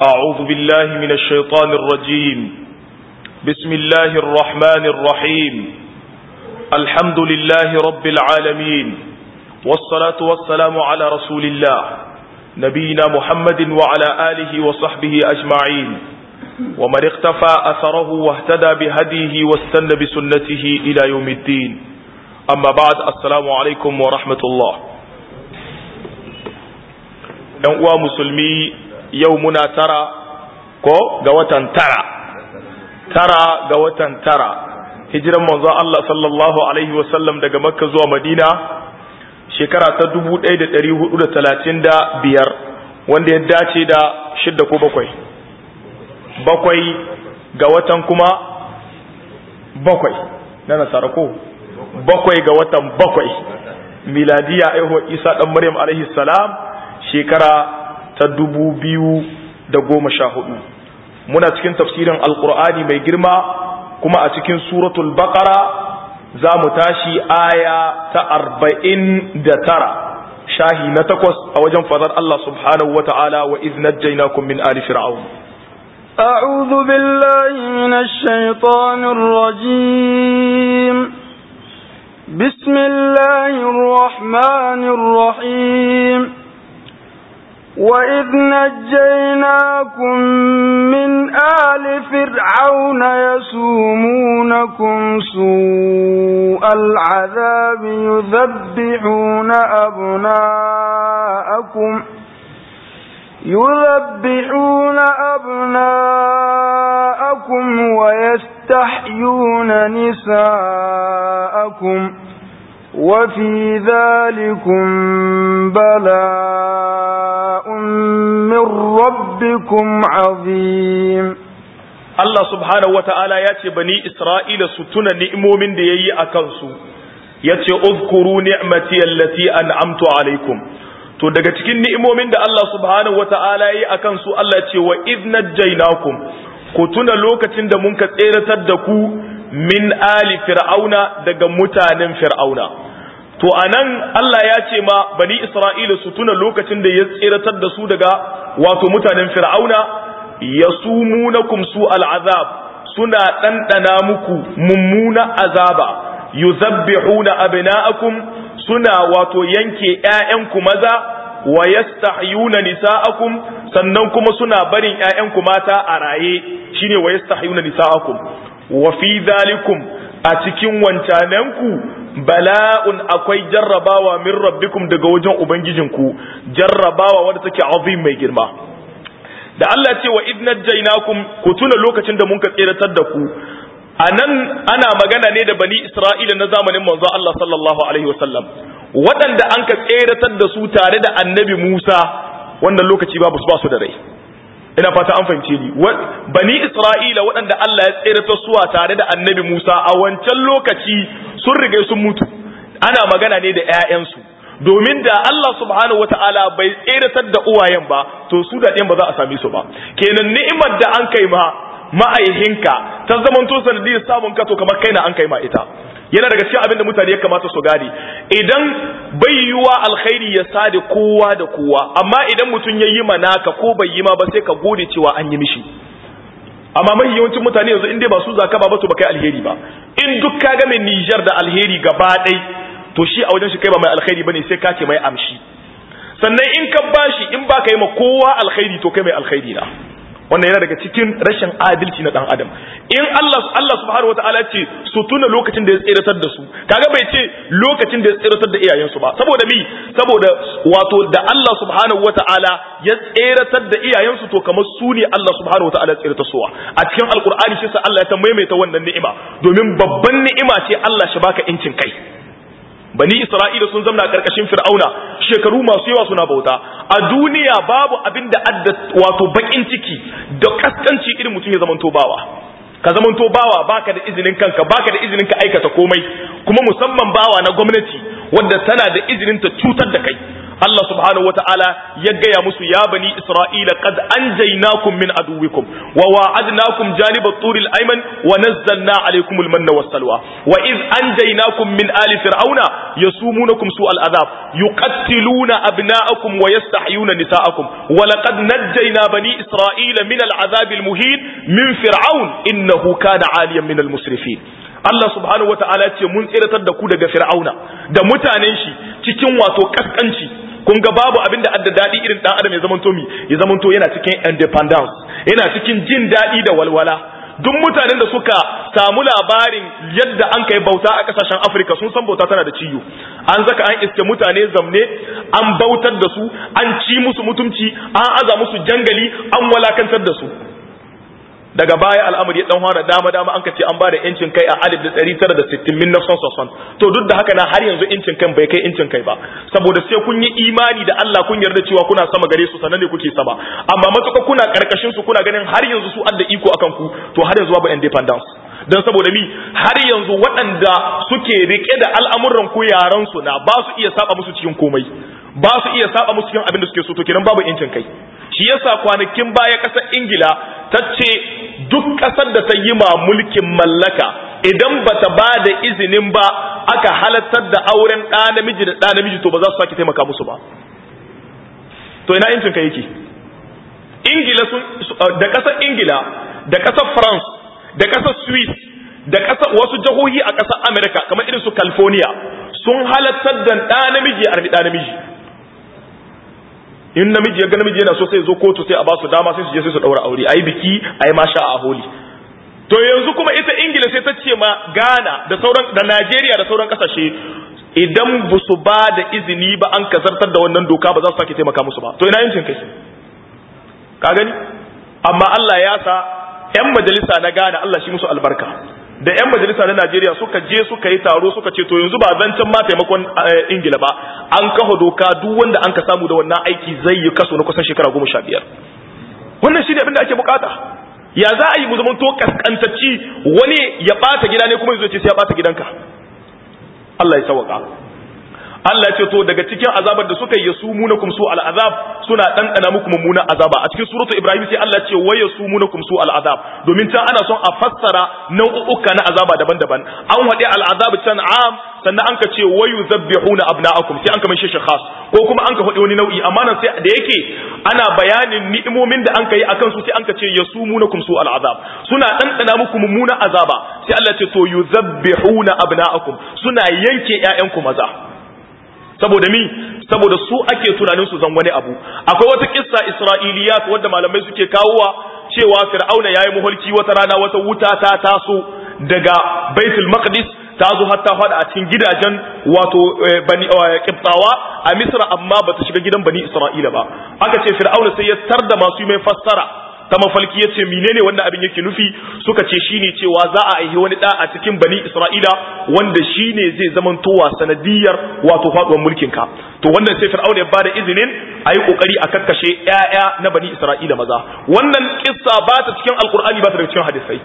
أعوذ بالله من الشيطان الرجيم بسم الله الرحمن الرحيم الحمد لله رب العالمين والصلاة والسلام على رسول الله نبينا محمد وعلى آله وصحبه أجمعين ومن اختفى أثره واهتدى بهديه واستنى بسنته إلى يوم الدين أما بعد السلام عليكم ورحمة الله uwa musulmi yau muna tara ko ga watan tara tara ga watan tara hijiran manzo Allah sallallahu alaihi wasallam daga makka zuwa madina shekara ta 1435 wanda ya dace da shidda ko bakwai bakwai ga watan kuma bakwai na nasara ko bakwai ga watan bakwai miladiya aihuwar isa dan maryam alaihi salam shekara ta dubu biyu da goma sha hudu muna cikin tafsirin alkur'ani mai girma kuma a cikin suratul baqara za mu tashi aya ta arba'in da tara shahi na takwas a wajen fadar Allah subhanahu wa ta'ala wa iz najjaynakum min ali fir'aun أعوذ بالله من الشيطان الرجيم بسم الله الرحمن الرحيم وإذ نجيناكم من آل فرعون يسومونكم سوء العذاب يذبحون أبناءكم يذبحون أبناءكم ويستحيون نساءكم وفي ذلكم بلاء من ربكم عظيم Allah subhanahu wata'ala ya ce bani Isra'ila su tuna ni'imomin da ya yi a kansu, ya ce, Uzkuru ni'mati allati an'amtu alaikum. To, daga cikin ni'imomin da Allah subhanahu wata'ala ya yi a kansu, Allah ce wa iznajjainakum ku tuna lokacin da mun ka tseratar da ku min ali fir'auna daga mutanen fir'auna to anan Allah ya ce ma bani isra'ila su tuna lokacin da ya tseratar da su daga wato mutanen fir'auna yasumunakum su al'azab suna ɗanɗana muku mummuna azaba yuzabbihuna abna'akum suna wato yanke ƴaƴanku maza wa yastahyuna nisa'akum sannan kuma suna barin ƴaƴanku mata a raye shine wa yastahyuna nisa'akum wa fi zalikum a cikin wancananku bala'un akwai jarrabawa min rabbikum daga wajen ubangijinku jarrabawa wadda take azim mai girma da Allah ce wa idnajjaynakum ku tuna lokacin da mun ka tseratar da ku anan ana magana ne da bani Isra'ila na zamanin manzo Allah sallallahu alaihi wasallam waɗanda an ka tseratar da su tare da annabi Musa wannan lokaci babu ba su da rai ina fata an fahimce ni bani isra'ila waɗanda Allah ya tseratar suwa tare da annabi Musa a wancan lokaci sun riga sun mutu ana magana ne da ƴaƴansu domin da Allah subhanahu wata'ala bai tseratar da uwayen ba to su da ɗayan ba za a same su ba kenan ni'imar da an kai ma ma'aihinka ta zamanto sanadiyar samun ka to kamar kaina an kai ma ita yana daga cikin abin da mutane ya kamata su gane idan bai yiwa alkhairi ya sade kowa da kowa amma idan mutum ya yi manaka ko bai yi ma ba sai ka gode cewa an yi mishi amma mai yawancin mutane yanzu in dai ba su zaka ba ba to ba kai alheri ba in duk ka ga mai Niger da alheri gaba ɗai to shi a wajen shi kai ba mai alheri bane sai ka ce mai amshi sannan in ka bashi in ba ka yi ma kowa alkhairi to kai mai alkhairi na wannan yana daga cikin rashin adalci na dan adam in Allah Allah subhanahu wataala ce su tuna lokacin da ya tseratar da su kaga bai ce lokacin da ya tseratar da iyayensu ba saboda mi saboda wato da Allah subhanahu wataala ya tseratar da iyayensu to kamar su ne Allah subhanahu wataala ya tseratar suwa a cikin alqur'ani shi sa Allah ya ta maimaita wannan ni'ima domin babban ni'ima ce Allah shi baka incin kai bani isra'ila sun zamna karkashin fir'auna shekaru masu yawa suna bauta a duniya babu abin da adda wato bakin ciki da kaskanci irin mutum ya zamanto bawa ka zamanto bawa baka da izinin kanka baka da izinin ka aikata komai kuma musamman bawa na gwamnati wadda tana da izinin ta cutar da kai Allah subhanahu wataala ya gaya musu ya bani Isra'ila qad anjaynakum min aduwikum wa wa'adnakum janib at-tur al-ayman wa nazzalna alaykum al-manna was-salwa wa id anjaynakum min ali fir'auna yasumunakum su'al adhab yuqattiluna abna'akum wa yastahyuna nisa'akum wa laqad najjayna bani Isra'ila min al-adhab al-muhin min fir'aun innahu kana 'aliyan min al-musrifin Allah subhanahu wa ta'ala ce mun tsiratar da ku daga fir'auna da mutanen shi cikin wato kaskanci kun ga babu abin da adda daɗi irin ɗan adam ya zamanto mi ya zamanto yana cikin independence yana cikin jin daɗi da walwala duk mutanen da suka samu labarin yadda an kai bauta a kasashen Afirka sun san bauta tana da ciyo an zaka an iske mutane zamne an bautar da su an ci musu mutumci an aza musu jangali an walakantar da su daga baya al'amari ya dan fara dama dama an kace an bada incin kai a 1960 min nafsan sosan to duk da haka na har yanzu incin kan bai kai incin kai ba saboda sai kun yi imani da Allah kun yarda cewa kuna sama gare su sannan ne kuke sama amma matuka kuna karkashin su kuna ganin har yanzu su adda iko akan ku to har yanzu babu independence dan saboda mi har yanzu waɗanda suke rike da al'amuran ku yaran su na ba su iya saba musu cikin komai ba su iya saba musu cikin abin da suke so to kenan babu incin kai shi yasa kwanakin baya ƙasar ingila ta ce duk ƙasar da ta yi ma mulkin mallaka idan ba ta ba da izinin ba aka halattar da auren ɗa namiji da ɗa namiji to ba za su sake taimaka musu ba to ina incin ka yake ingila sun da ƙasar ingila da ƙasar france da ƙasar swiss da ƙasar wasu jihohi a ƙasar america kamar irin su california sun halattar da ɗa namiji a ɗa namiji in namiji ya ga namiji yana so sai zo kotu sai a ba su dama sai su je sai su daura aure ayi biki ayi masha a holi to yanzu kuma ita ingila sai ta ce ma ghana da sauran da najeriya da sauran kasashe idan ba su ba da izini ba an kazartar da wannan doka ba za su sake taimaka musu ba to ina yancin kai ka gani amma Allah ya sa yan majalisa na ghana Allah shi musu albarka da 'yan majalisa na Najeriya suka je suka yi taro suka ce to yanzu ba zancen ma taimakon Ingila ba an kafa doka duk wanda an ka samu da wannan aiki zai yi kaso na kusan shekara goma sha biyar wannan shi ne abin da ake bukata ya za a yi mu zamanto kaskantacci wani ya bata gida ne kuma ya zo ce sai ya bata gidanka Allah ya sawaka Allah ya ce to daga cikin azabar da suka yi yasumunakum su al'azab suna dandana muku mummuna azaba a cikin suratu Ibrahim sai Allah ya ce wa yasumunakum su al'azab domin ta ana son a fassara nau'uka na azaba daban-daban an wade al'azab can am sannan an ka ce wa yuzabbihuna abna'akum sai an ka mai shi khas ko kuma an ka faɗi wani nau'i amma nan sai da yake ana bayanin ni'imomin da an ka yi akan su sai an ka ce yasumunakum su al'azab suna dandana muku mummuna azaba sai Allah ya ce to yuzabbihuna abna'akum suna yanke ƴaƴanku maza saboda mi saboda su ake tunanin su zan wani abu akwai wata kissa isra'iliyat wadda malamai suke kawowa cewa fir'auna yayi muhulki wata rana wata wuta ta taso daga baitul maqdis ta zo har ta fada a cikin gidajen wato bani kibtawa a misra amma bata shiga gidan bani isra'ila ba aka ce fir'auna sai ya tarda masu yi mai fassara ta mafalki ya ce menene wanda abin yake nufi suka ce shine cewa za a aihi wani da a cikin bani isra'ila wanda shine zai zamantowa sanadiyar wato faduwar mulkin ka to wannan sai fir'auna ya bada izinin a yi kokari a kakkashe ƴaƴa na bani isra'ila maza wannan kissa ba ta cikin alkur'ani ba ta daga cikin hadisai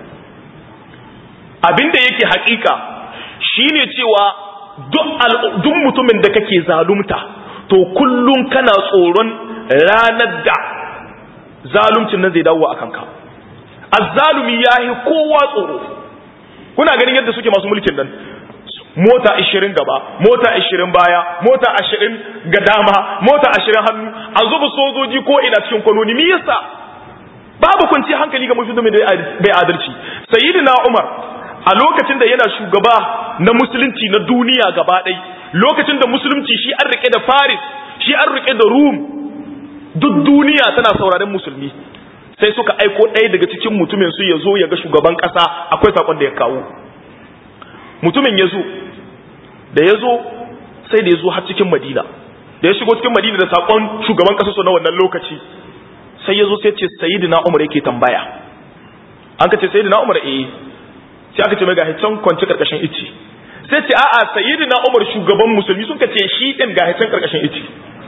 abin da yake hakika shine cewa duk mutumin da kake zalunta to kullum kana tsoron ranar da zaluncin nan zai dawo a kanka azzalumi yayi kowa tsoro kuna ganin yadda suke masu mulkin nan mota 20 gaba mota 20 baya mota 20 ga dama mota 20 hannu a zuba sojoji ko ina cikin kwanoni me yasa babu kwanci hankali ga mutum da bai adalci sayyidina umar a lokacin da yana shugaba na musulunci na duniya gaba ɗai lokacin da musulunci shi an rike da paris shi an rike da rum duk duniya tana sauraren musulmi sai suka aiko ɗaya daga cikin mutumin su ya zo ya ga shugaban ƙasa akwai saƙon da ya kawo mutumin ya zo da ya zo sai da ya zo har cikin madina da ya shigo cikin madina da saƙon shugaban ƙasa su na wannan lokaci sai ya zo sai ce sayidina umar yake tambaya an ka ce sayidina umar eh sai aka ce mai gahi can kwanci karkashin ici sai ce a'a sayidina umar shugaban musulmi sun ka ce shi ɗin gahi can karkashin ici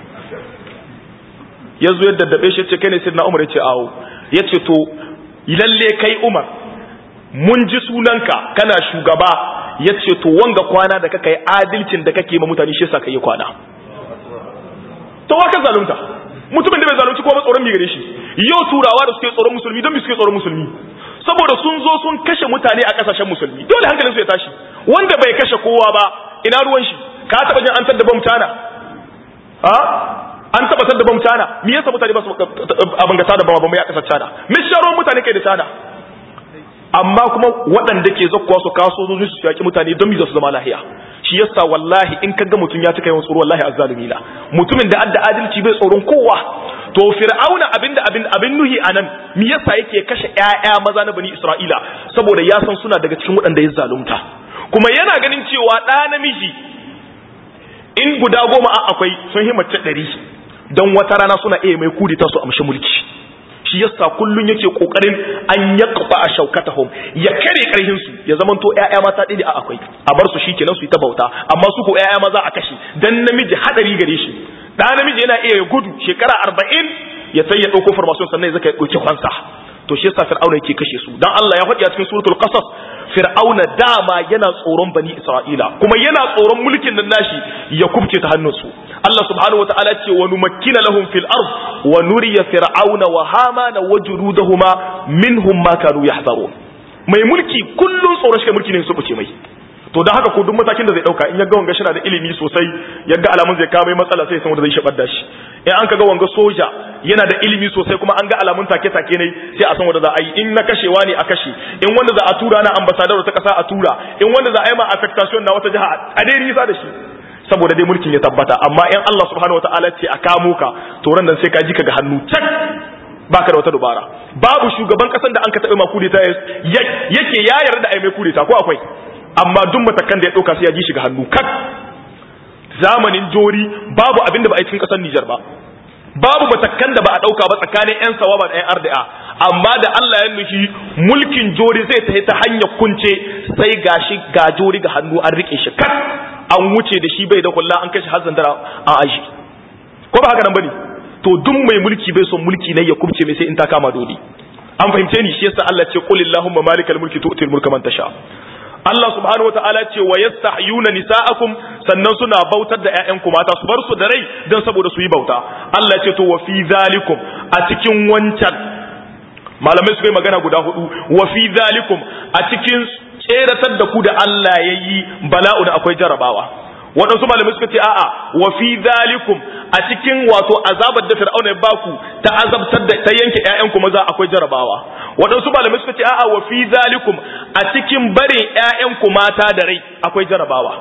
ya zo ya daddabe shi ce kai ne sayidina umar ya ce awo ya ce to lalle kai umar mun ji sunanka kana shugaba ya ce to wanga kwana da kaka yi adalcin da kake ma mutane shi yasa ka yi kwana to wa ka zalunta mutumin da bai zalunci ko ba tsoron mi gare shi yau turawa da suke tsoron musulmi don mi suke tsoron musulmi saboda sun zo sun kashe mutane a kasashen musulmi dole hankalin su ya tashi wanda bai kashe kowa ba ina ruwan shi ka taba jin an tadda bam tana ha an taba tadda bam tana me yasa mutane ba su abin ga tada bam ya kasar tana misharon mutane kai da tana amma kuma waɗanda ke zakkuwa su kaso zuwa su yaki mutane don mi za su zama lahiya shi yasa wallahi in kaga mutum ya cika yawan tsoro wallahi azzalumi la mutumin da adda adalci bai tsoron kowa to fir'auna abinda abin abin nuhi anan me yasa yake kashe ƴaƴa maza na bani isra'ila saboda ya san suna daga cikin waɗanda ya zalunta kuma yana ganin cewa ɗa namiji in guda goma a akwai sun himmata ɗari don wata rana suna iya mai kudita su amshi mulki shi yasa kullun yake kokarin an yaqfa a shaukatahum ya kare karhin su ya zaman to ƴaƴa mata ɗaya a akwai a bar su shikenan su yi ta bauta amma su ko ƴaƴa maza a kashe dan namiji hadari gare shi da namiji yana iya ya gudu shekara 40 ya sai ya dauko formation sannan ya zaka ya dauki kwansa to shi yasa fir'auna yake kashe su dan Allah ya faɗi a cikin suratul qasas fir'auna dama yana tsoron bani isra'ila kuma yana tsoron mulkin nan nashi ya kubce ta hannunsu Allah subhanahu wataala ce wa numakkina lahum fil ard wa nuriya fir'auna wa hamana wa juludahuma minhum ma kanu yahzarun mai mulki kullun tsoron shi mulki ne su buce mai to dan haka ko duk matakin da zai dauka in ya ga wanga shina da ilimi sosai ya ga alamun zai kawo mai matsala sai ya san wanda zai shabar da shi in an kaga wanga soja yana da ilimi sosai kuma an ga alamun take take ne sai a san wanda za a yi in na kashewa ne a kashe in wanda za a tura na ambassador ta kasa a tura in wanda za a yi ma affectation na wata jiha a dai nisa da shi saboda dai mulkin ya tabbata amma in Allah subhanahu wataala ce a kamo ka to ran nan sai ka ji ka ga hannu cak baka da wata dubara babu shugaban kasan da an ka taɓa ma kudeta yake ya yarda a yi mai kudeta ko akwai amma duk matakan da ya ɗauka sai ya ji shi ga hannu kak zamanin jori babu abin da ba a yi cikin ƙasar Nijar ba babu matakan da ba a ɗauka ba tsakanin 'yan sawaba da 'yan arda'a amma da Allah ya nufi mulkin jori zai ta ta hanyar kunce sai gashi ga jori ga hannu an rike shi kak an wuce da shi bai da kulla an kashe har zandara an aji ko ba haka nan bane to duk mai mulki bai son mulki ne ya kubce mai sai in ta kama dole an fahimce ni shi yasa Allah ce qul illahumma malikal mulki tu'til mulka man tasha Allah subhanahu wa ta'ala ce wa yastahyuna nisa'akum sannan suna bautar da ƴaƴanku mata su bar su da rai dan saboda su yi bauta Allah ce to wa fi zalikum a cikin wancan malamai su kai magana guda hudu wa fi zalikum a cikin tseratar da ku da Allah yayi bala'u da akwai jarabawa waɗansu malamai suka ce a'a wa fi zalikum a cikin wato azabar da fir'auna ya baku ta azabtar da ta yanke ƴaƴanku maza akwai jarabawa waɗansu malamai suka ce a'a wa fi zalikum a cikin barin ƴaƴanku mata da rai akwai jarabawa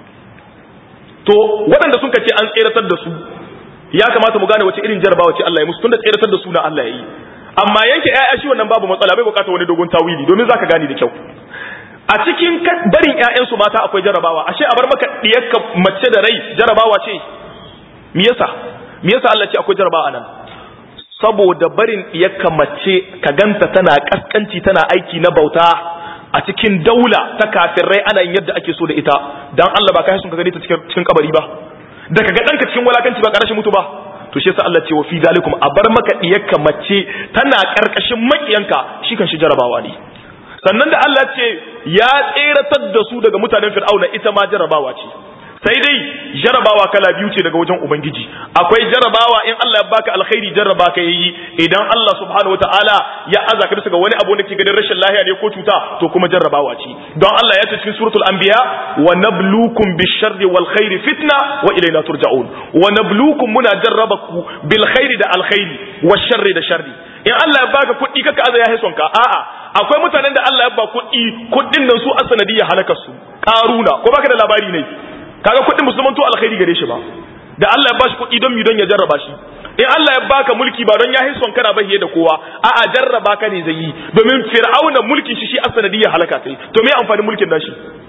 to waɗanda sun ce an tseratar da su ya kamata mu gane wace irin jarabawa ce Allah ya musu tunda tseratar da su na Allah ya yi amma yanke ƴaƴa shi wannan babu matsala bai bukata wani dogon tawili domin zaka gane da kyau a cikin barin ƴaƴansu mata akwai jarabawa ashe a bar maka diyarka mace da rai jarabawa ce me yasa me yasa Allah ce akwai jarabawa nan saboda barin diyarka mace ka ganta tana kaskanci tana aiki na bauta a cikin daula ta kafirai ana yin yadda ake so da ita dan Allah ba kai sun ka gani ta cikin cikin kabari ba da kaga danka cikin walakanci ba karashin mutu ba to shi yasa Allah ce wa fi zalikum a bar maka diyarka mace tana karkashin makiyanka shi kan shi jarabawa ne sannan da Allah ce ya tseratar da su daga mutanen fir'auna ita ma jarabawa ce sai dai jarabawa kala biyu ce daga wajen ubangiji akwai jarabawa in Allah ya baka alkhairi jarraba ka yi idan Allah subhanahu wataala ya aza ka bisa ga wani abu da ke ganin rashin lahiya ne ko cuta to kuma jarrabawa ce don Allah ya ce cikin suratul anbiya wa nabluukum bisharri wal khairi fitna wa ilayna turja'un wa nabluukum muna jarrabaku bil khairi da alkhairi wa sharri da sharri in Allah ya baka kuɗi kaka aza ya haison ka a'a akwai mutanen da Allah ya ba kuɗi kuɗin nan su asanadiyya halakar su karuna ko baka da labari ne kaga kuɗin musulman to alkhairi gare shi ba da Allah ya bashi kuɗi don mi don ya jarraba shi in Allah ya baka mulki ba don ya hison kana bahiye da kowa a'a jarraba ka ne zai yi domin fir'auna mulkin shi shi asanadiyya halaka sai to me amfanin mulkin nashi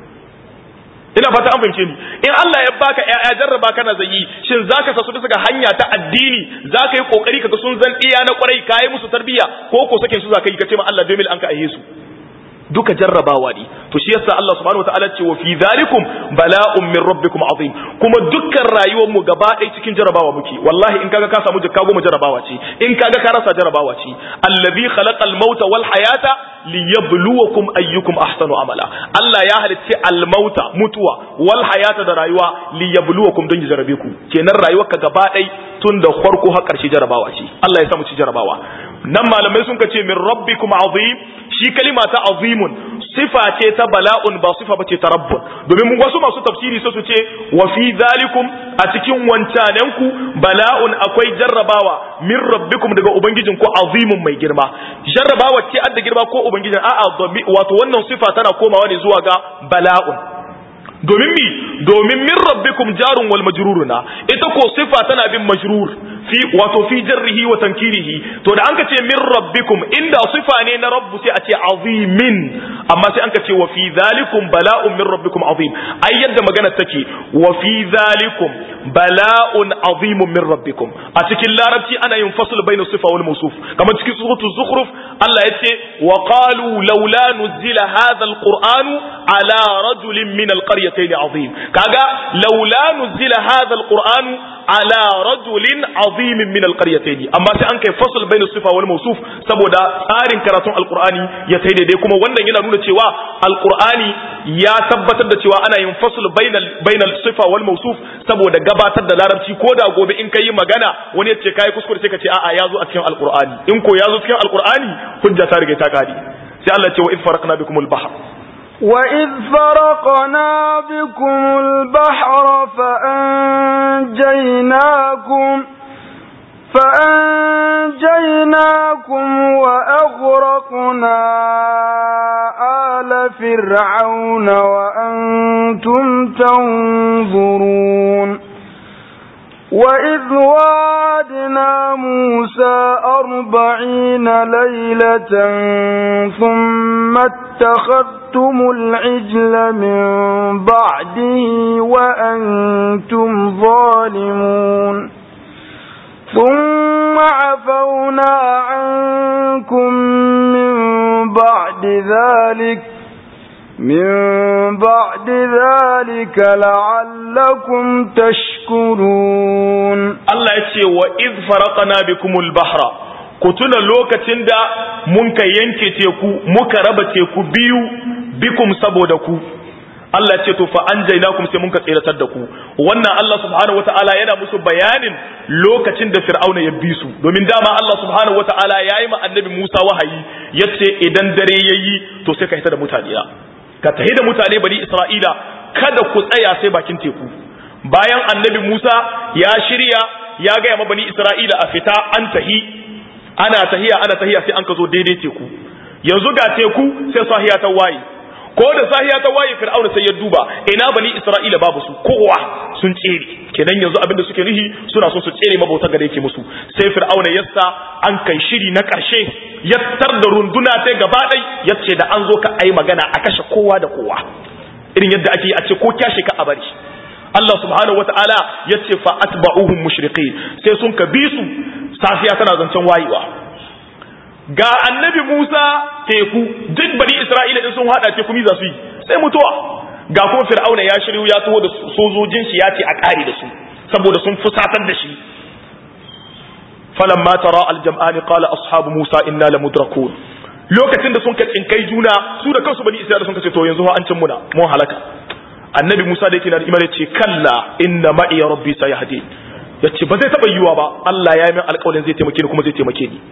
ina fata an fahimce ni in Allah ya baka ƴaƴa jarraba kana zai yi shin zaka sa su bisa ga hanya ta addini zaka yi kokari kaga sun zan iya na kwarai kai musu tarbiyya ko ko sakin su zaka yi ka ce ma Allah domin an ka aihe su duka jarrabawa ne to shi yasa Allah subhanahu wataala ce wa fi zalikum bala'un min rabbikum azim kuma dukkan rayuwar mu gaba ɗaya cikin jarrabawa muke wallahi in kaga ka samu jikka goma jarrabawa ce in kaga ka rasa jarrabawa ce allazi khalaqal mauta wal hayata liyabluwakum ayyukum ahsanu amala Allah ya halicci al mauta mutuwa wal hayata da rayuwa liyabluwakum don ya jarrabe ku kenan rayuwarka gaba ɗaya tun da farko har ƙarshe jarabawa ce Allah ya samu ci jarabawa nan malamai sun ce min rabbikum azim shi kalima ta azimun sifa ce ta bala'un ba sifa bace ta rabbun domin mun wasu masu tafsiri sai su ce wa fi zalikum a cikin wancanenku bala'un akwai jarrabawa min rabbikum daga ubangijin ku azimun mai girma jarrabawa ce adda girma ko ubangijin a'a wato wannan sifa tana komawa ne zuwa ga bala'un domin mi domin min rabbikum jarun wal majruruna ita ko sifa tana bin majrur fi wato fi jarrihi wa tankirihi to da anka ce min rabbikum inda sifa ne na rabbu sai a ce azimin amma sai anka ce wa fi zalikum bala'un min rabbikum azim ai yadda magana take wa fi zalikum bala'un azimun min rabbikum a cikin larabci ana yin fasl bainu sifa wal mawsuf kamar cikin suratul zukhruf Allah yace wa qalu laula nuzila hadha alquran ala rajulin min alqaryah القريتين عظيم كاغا لولا نزل هذا القرآن على رجل عظيم من القريتين أما سي أنك فصل بين الصفة والموصوف سبودا تارين كراتون القرآن يتهيد دي كما وانا ينا نونا تيوا القرآن يا تبتد تيوا أنا ينفصل بين بين الصفة والموصوف سبودا غباتد da larabci ko da gobe in kai magana wani ya ce kai kuskure sai ka ce a'a yazo a cikin alqur'ani in ko yazo cikin alqur'ani hujja ta riga ta kadi sai Allah ce wa id faraqna bikumul bahr وإذ فرقنا بكم البحر فأنجيناكم فأنجيناكم وأغرقنا آل فرعون وأنتم تنظرون وإذ وعدنا موسى أربعين ليلة ثم اتخذتم العجل من بعده وأنتم ظالمون ثم عفونا عنكم من بعد ذلك من بعد ذلك لعلكم تشكرون الله يتي وإذ فرقنا بكم البحر كتنا لوكة دا منك ينكي تيكو مكرب تيكو بيو بكم سبودكو Allah ce to fa anjaynakum sai mun ka tsiratar da ku wannan Allah subhanahu wataala yana musu bayanin lokacin da Fir'auna ya bi su domin dama Allah subhanahu wataala yayi ma annabi Musa wahayi yace idan dare yayi to sai ka hita da mutane ka tahi da mutane bani Isra'ila kada ku tsaya sai bakin teku bayan annabi Musa ya shirya ya ga ma bani Isra'ila a fita an tahi ana tahiya ana tahiya sai an ka zo daidai teku yanzu ga teku sai sahiya ta waye ko da sahiya ta waye fir'auna sai ya duba ina bani isra'ila babu su kowa sun tsere kenan yanzu abin da suke rihi suna so su tsere mabauta gare yake musu sai fir'auna yassa an kai shiri na karshe ya tar da runduna ta gaba dai yace da an zo ka ai magana a kashe kowa da kowa irin yadda ake yi a ce ko kyashe ka a bari Allah subhanahu wata'ala ya ce fa atba'uhum mushriqin sai sun ka bi su safiya tana zancen wayewa ga annabi Musa teku duk bani Isra'ila din sun hada teku mi za su yi sai mutuwa ga kuma Fir'auna ya shiryu ya taho da sojojin shi ya ce a kare da su saboda sun fusatar da shi falamma tara aljam'ani qala ashabu Musa inna lamudrakun lokacin da sun ka tsinkai juna su da kansu bani Isra'ila sun ka ce to yanzu an cin muna mun halaka annabi Musa da yake na da imani ce kalla inna ma'i rabbi sayahdi yace ba zai taba yiwa ba Allah ya yi min alƙawarin zai taimake ni kuma zai taimake ni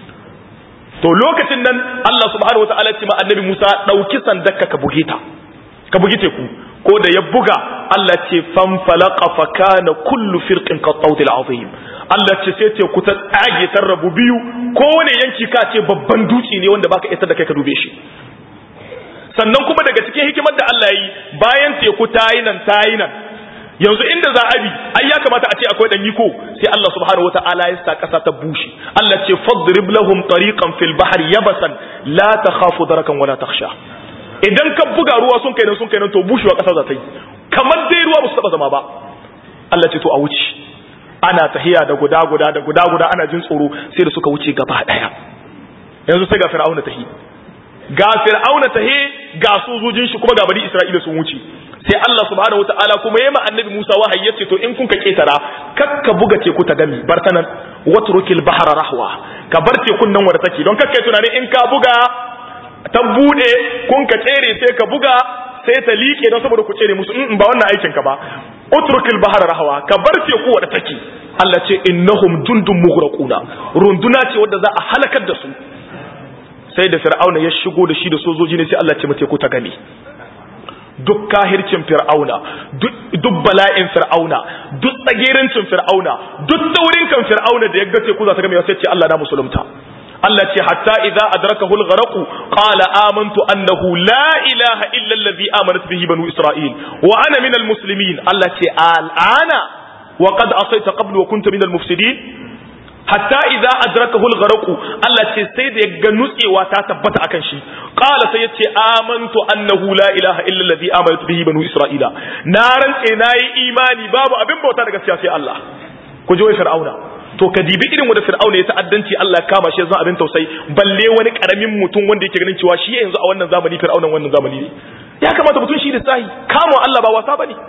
to lokacin nan Allah subhanahu wataala ce ma annabi Musa dauki sandarka ka buge ta ka bugi teku ko da ya buga Allah ce fan falaqa fa kana kullu firqin ka tawdil azim Allah ce sai teku ta tsage ta rabu biyu kowane yanki ka ce babban dutse ne wanda baka isa da kai ka dube shi sannan kuma daga cikin hikimar da Allah yi bayan teku ta yi nan ta yi nan yanzu inda za a bi ai ya kamata a ce akwai dan yiko sai Allah subhanahu wataala ya sa kasa ta bushe Allah ce fadrib lahum tariqan fil bahri yabasan la takhafu darakan wala takhsha idan ka buga ruwa sun kai nan sun kai nan to bushewa kasa za ta yi kamar dai ruwa ba su taba zama ba Allah ce to a wuce ana tahiya da guda guda da guda guda ana jin tsoro sai da suka wuce gaba daya yanzu sai ga fir'auna tahi ga fir'auna tahi ga sojojin shi kuma ga bani isra'ila sun wuce sai Allah subhanahu wataala kuma yayi ma annabi Musa wahayi yace to in kun ka ketara kakka buga teku ta gami bartanan watrukil bahra rahwa ka bar tekun nan wanda take don kakkai tunanin in ka buga ta bude kun ka tsere sai ka buga sai ta liƙe don saboda ku tsere musu in ba wannan aikin ka ba utrukil bahra rahwa ka bar teku wadda take Allah ce innahum jundun mughraquna runduna ce wadda za a halakar da su sai da fir'auna ya shigo da shi da sojoji ne sai Allah ce mace ku ta gani duk kahircin fir'auna duk bala'in fir'auna duk tsagerincin fir'auna duk taurin kan fir'auna da ya ga teku za ta gami sai ce Allah na musulunta Allah ce hatta idza adrakahu al-gharq qala amantu annahu la ilaha illa allazi amanat bihi banu isra'il wa ana min al-muslimin Allah ce al'ana wa qad asayta qablu wa kunta min al-mufsidin hatta idza adrakahu al-gharq Allah ce sai da ya ga nutsewa ta tabbata akan shi qala sai yace amantu annahu la ilaha illa allazi amanat bihi banu isra'ila na rantse nayi imani babu abin bauta da gaskiya sai Allah ku ji wai fir'auna to ka dibi irin wanda fir'auna ya ta'addanci Allah ya kama shi zan abin tausayi balle wani karamin mutum wanda yake ganin cewa shi yanzu a wannan zamani fir'aunan wannan zamani ne ya kamata mutum shi da sahi kama Allah ba wasa bane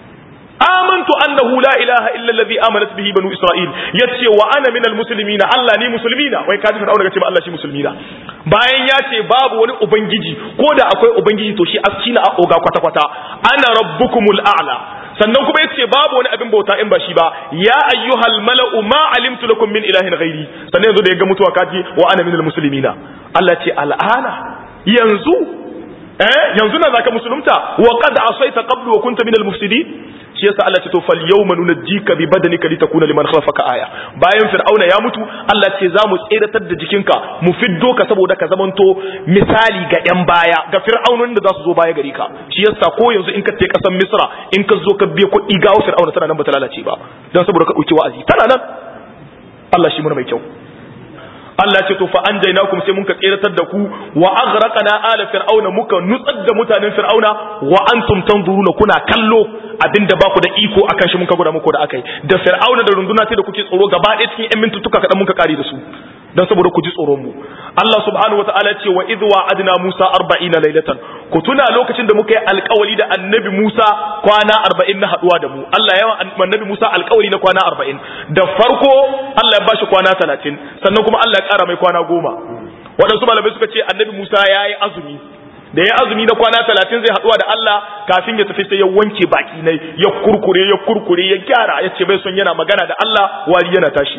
amantu annahu la ilaha illa allazi amanat bihi banu isra'il yace wa ana minal muslimina Allah ni muslimina wai kaji fir'auna yace ma Allah shi muslimina bayan ya ce babu wani ubangiji ko da akwai ubangiji to shi aski na oga kwata kwata ana rabbukumul a'la sannan kuma yace babu wani abin bauta in ba shi ba ya ayyuhal mala'u ma alimtu lakum min ilahin ghairi sannan yanzu da ya ga mutuwa kaji wa ana minal muslimina Allah ce al'ana yanzu eh yanzu na zaka musulunta wa qad asaita qablu wa kunta minal mufsidin shi yasa Allah ce to fal yawma nunajjika bi badanika litakuna liman khalfaka aya bayan fir'auna ya mutu Allah ce za mu tseratar da jikinka mu fiddo ka saboda ka zamanto misali ga yan baya ga fir'aunonin da za su zo baya gari ka shi yasa ko yanzu in ka je kasan Misra in ka zo ka biya kuɗi ga fir'auna tana nan ba ta lalace ba dan saboda ka dauki wa'azi tana nan Allah shi muna mai kyau Allah ce to fa anjaynakum sai muka tseratar da ku wa aghraqna ala fir'auna muka nutsar da mutanen fir'auna wa antum tanzuruna kuna kallo abinda ba ku da iko akan shi muka gura muku da akai da fir'auna da runduna sai da kuke tsoro gaba ɗaya cikin 'yan mintutuka kaɗan muka kare da su dan saboda ku ji tsoron mu Allah subhanahu wataala ce wa idh wa'adna Musa 40 laylatan ku tuna lokacin da muka yi alƙawari da annabi Musa kwana 40 na haduwa da mu Allah ya annabi Musa alƙawari na kwana 40 da farko Allah ya bashi kwana 30 sannan kuma Allah ya ƙara mai kwana 10 waɗansu malamai suka ce annabi Musa ya yi azumi da ya azumi na kwana talatin zai haɗuwa da Allah kafin ya tafi sai ya wanke baki ne ya kurkure ya kurkure ya gyara ya ce bai son yana magana da Allah wari yana tashi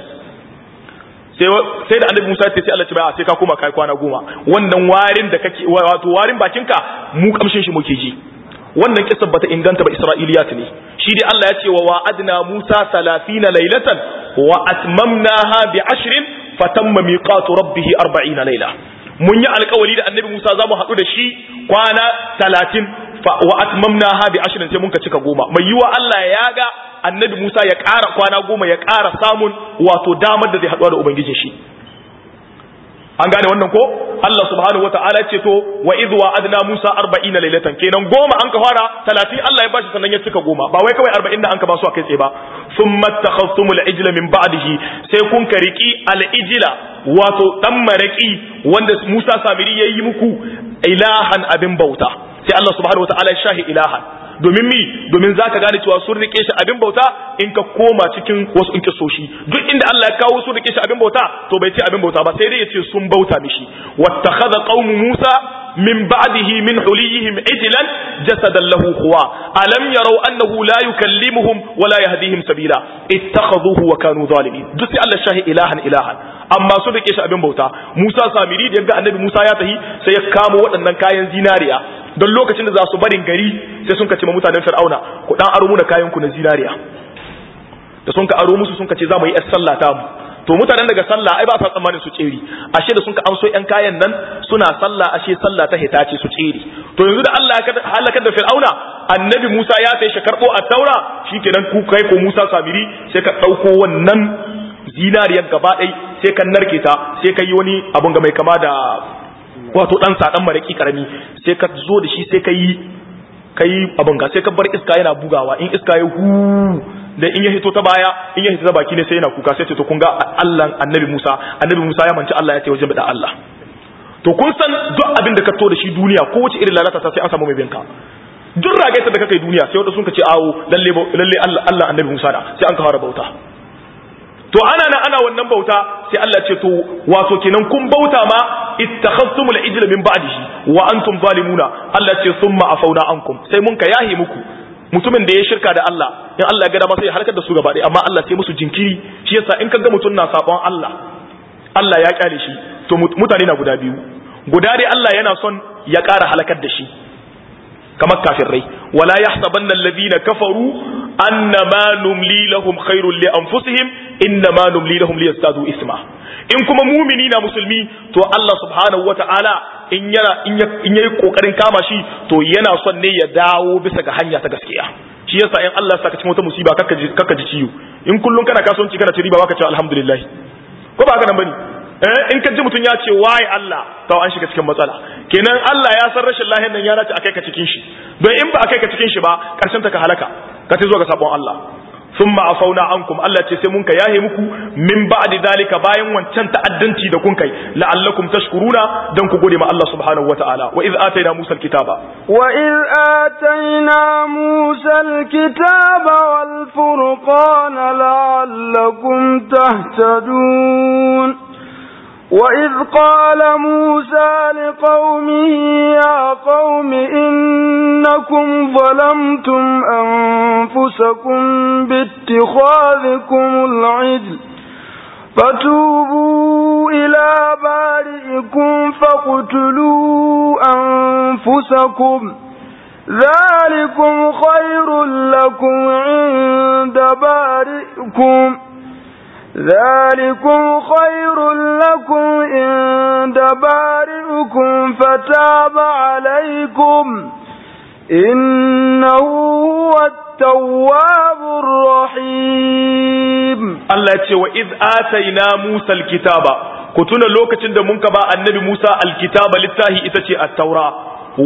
sai da annabi Musa ya ce sai Allah ce bai sai ka koma kai kwana goma wannan warin da kake wato warin bakinka mu kamshin shi muke ji wannan kisan bata inganta ba Isra'iliyat ne shi dai Allah ya ce wa wa'adna Musa 30 laylatan wa atmamnaha bi ashrin fatamma miqatu rabbih 40 layla mun yi alkawari da annabi Musa za mu haɗu da shi kwana talatin wa atmamna ha bi ashirin sai muka cika goma mai yiwa Allah ya ga annabi Musa ya ƙara kwana goma ya ƙara samun wato damar da zai haɗuwa da ubangijin shi an gane wannan ko Allah subhanahu wata'ala ce to wa idh wa adna Musa 40 laylatan kenan goma an ka fara 30 Allah ya bashi sannan ya cika goma ba wai kawai 40 da an ka ba su a kai tsaye ba thumma takhastumul ijla min ba'dihi sai kun ka riki al ijla wato dan maraki wanda Musa Samiri yayi muku ilahan abin bauta sai Allah subhanahu wata'ala ya shahi ilahan domin mi domin zaka gane cewa sun rike shi abin bauta in ka koma cikin wasu in kisoshi duk inda Allah ya kawo sun rike shi abin bauta to bai ce abin bauta ba sai dai ya ce sun bauta mishi wattakhadha qaumu Musa min ba'dihi min huliyihim ijlan jasadan lahu khuwa alam yarau annahu la yukallimuhum wa la yahdihim sabila ittakhadhuhu wa kanu zalimin duk sai Allah shahi ilahan ilahan amma sun rike shi abin bauta Musa Samiri da yaga annabi Musa ya tahi sai ya kamo waɗannan kayan zinariya don lokacin da za su barin gari sai sun kace ma mutanen fir'auna ku dan aro muna kayan ku na zinariya da sun ka aro musu sun kace za mu yi yar sallah ta mu to mutanen daga sallah ai ba sa tsammanin su tsere ashe da sun ka amso yan kayan nan suna sallah ashe sallah ta hita ce su tsere to yanzu da Allah ya halakar da fir'auna annabi Musa ya sai shi karbo a taura shikenan ku kai ko Musa Samiri sai ka dauko wannan zinariyar gaba ɗai sai ka narke ta sai ka yi wani abun ga mai kama da wato dan sadan maraki karami sai ka zo da shi sai ka yi ka yi abun ga sai ka bar iska yana bugawa in iska ya hu da in ya hito ta baya in ya hito ta baki ne sai yana kuka sai ce to kun ga Allah annabi Musa annabi Musa ya manci Allah ya ce wajen da Allah to kun san duk abin da ka to da shi duniya ko wace irin lalata sai an samu mai binka duk ragaita da kake duniya sai wanda sun ka ce awo lalle lalle Allah Allah annabi Musa da sai an ka fara bauta to ana nan ana wannan bauta sai Allah ce to wato kenan kun bauta ma ittakhadtumul ijla min ba'dihi wa antum zalimuna Allah ce thumma afauna ankum sai mun ka yahi muku mutumin da ya shirka da Allah in Allah ya ga dama sai ya halakar da su gaba ɗaya amma Allah sai musu jinkiri shi yasa in kaga mutum na sabon Allah Allah ya kyale shi to mutane na guda biyu guda dai Allah yana son ya ƙara halakar da shi kamar kafirai wala yahsabanna alladhina kafaru annama numli lahum khairul li anfusihim innama numli lahum liyazdadu isma in kuma mumini na musulmi to Allah subhanahu wata'ala in yana in yayi kokarin kama shi to yana son ne ya dawo bisa ga hanya ta gaskiya shi yasa in Allah saka cikin wata musiba kaka ji kaka ji ciwo in kullun kana kasuwanci kana ci riba baka ce alhamdulillah ko ba haka nan bane eh in ka ji mutun ya ce wai Allah to an shiga cikin matsala kenan Allah ya san rashin lahiyar nan ya dace akai ka cikin shi don in ba akai ka cikin shi ba karshen ta ka halaka ka ta zo ga sabon Allah ثم عفونا عنكم الله ce sai mun ka yahe muku min ba'di dalika bayan wancan ta'addanci da kun kai la'allakum tashkuruna dan ku gode ma Allah subhanahu wata'ala wa iz atayna Musa al-kitaba wa iz atayna Musa al-kitaba wal furqana la'allakum tahtadun وإذ قال موسى لقومه يا قوم إنكم ظلمتم أنفسكم باتخاذكم العجل فتوبوا إلى بارئكم فاقتلوا أنفسكم ذلكم خير لكم عند بارئكم ذلكم خير لكم عند بارئكم فتاب عليكم إنه هو التواب الرحيم الله يقول وإذ آتينا موسى الكتاب كتنا لوكة منك با النبي موسى الكتاب للتاهي إتتي التوراة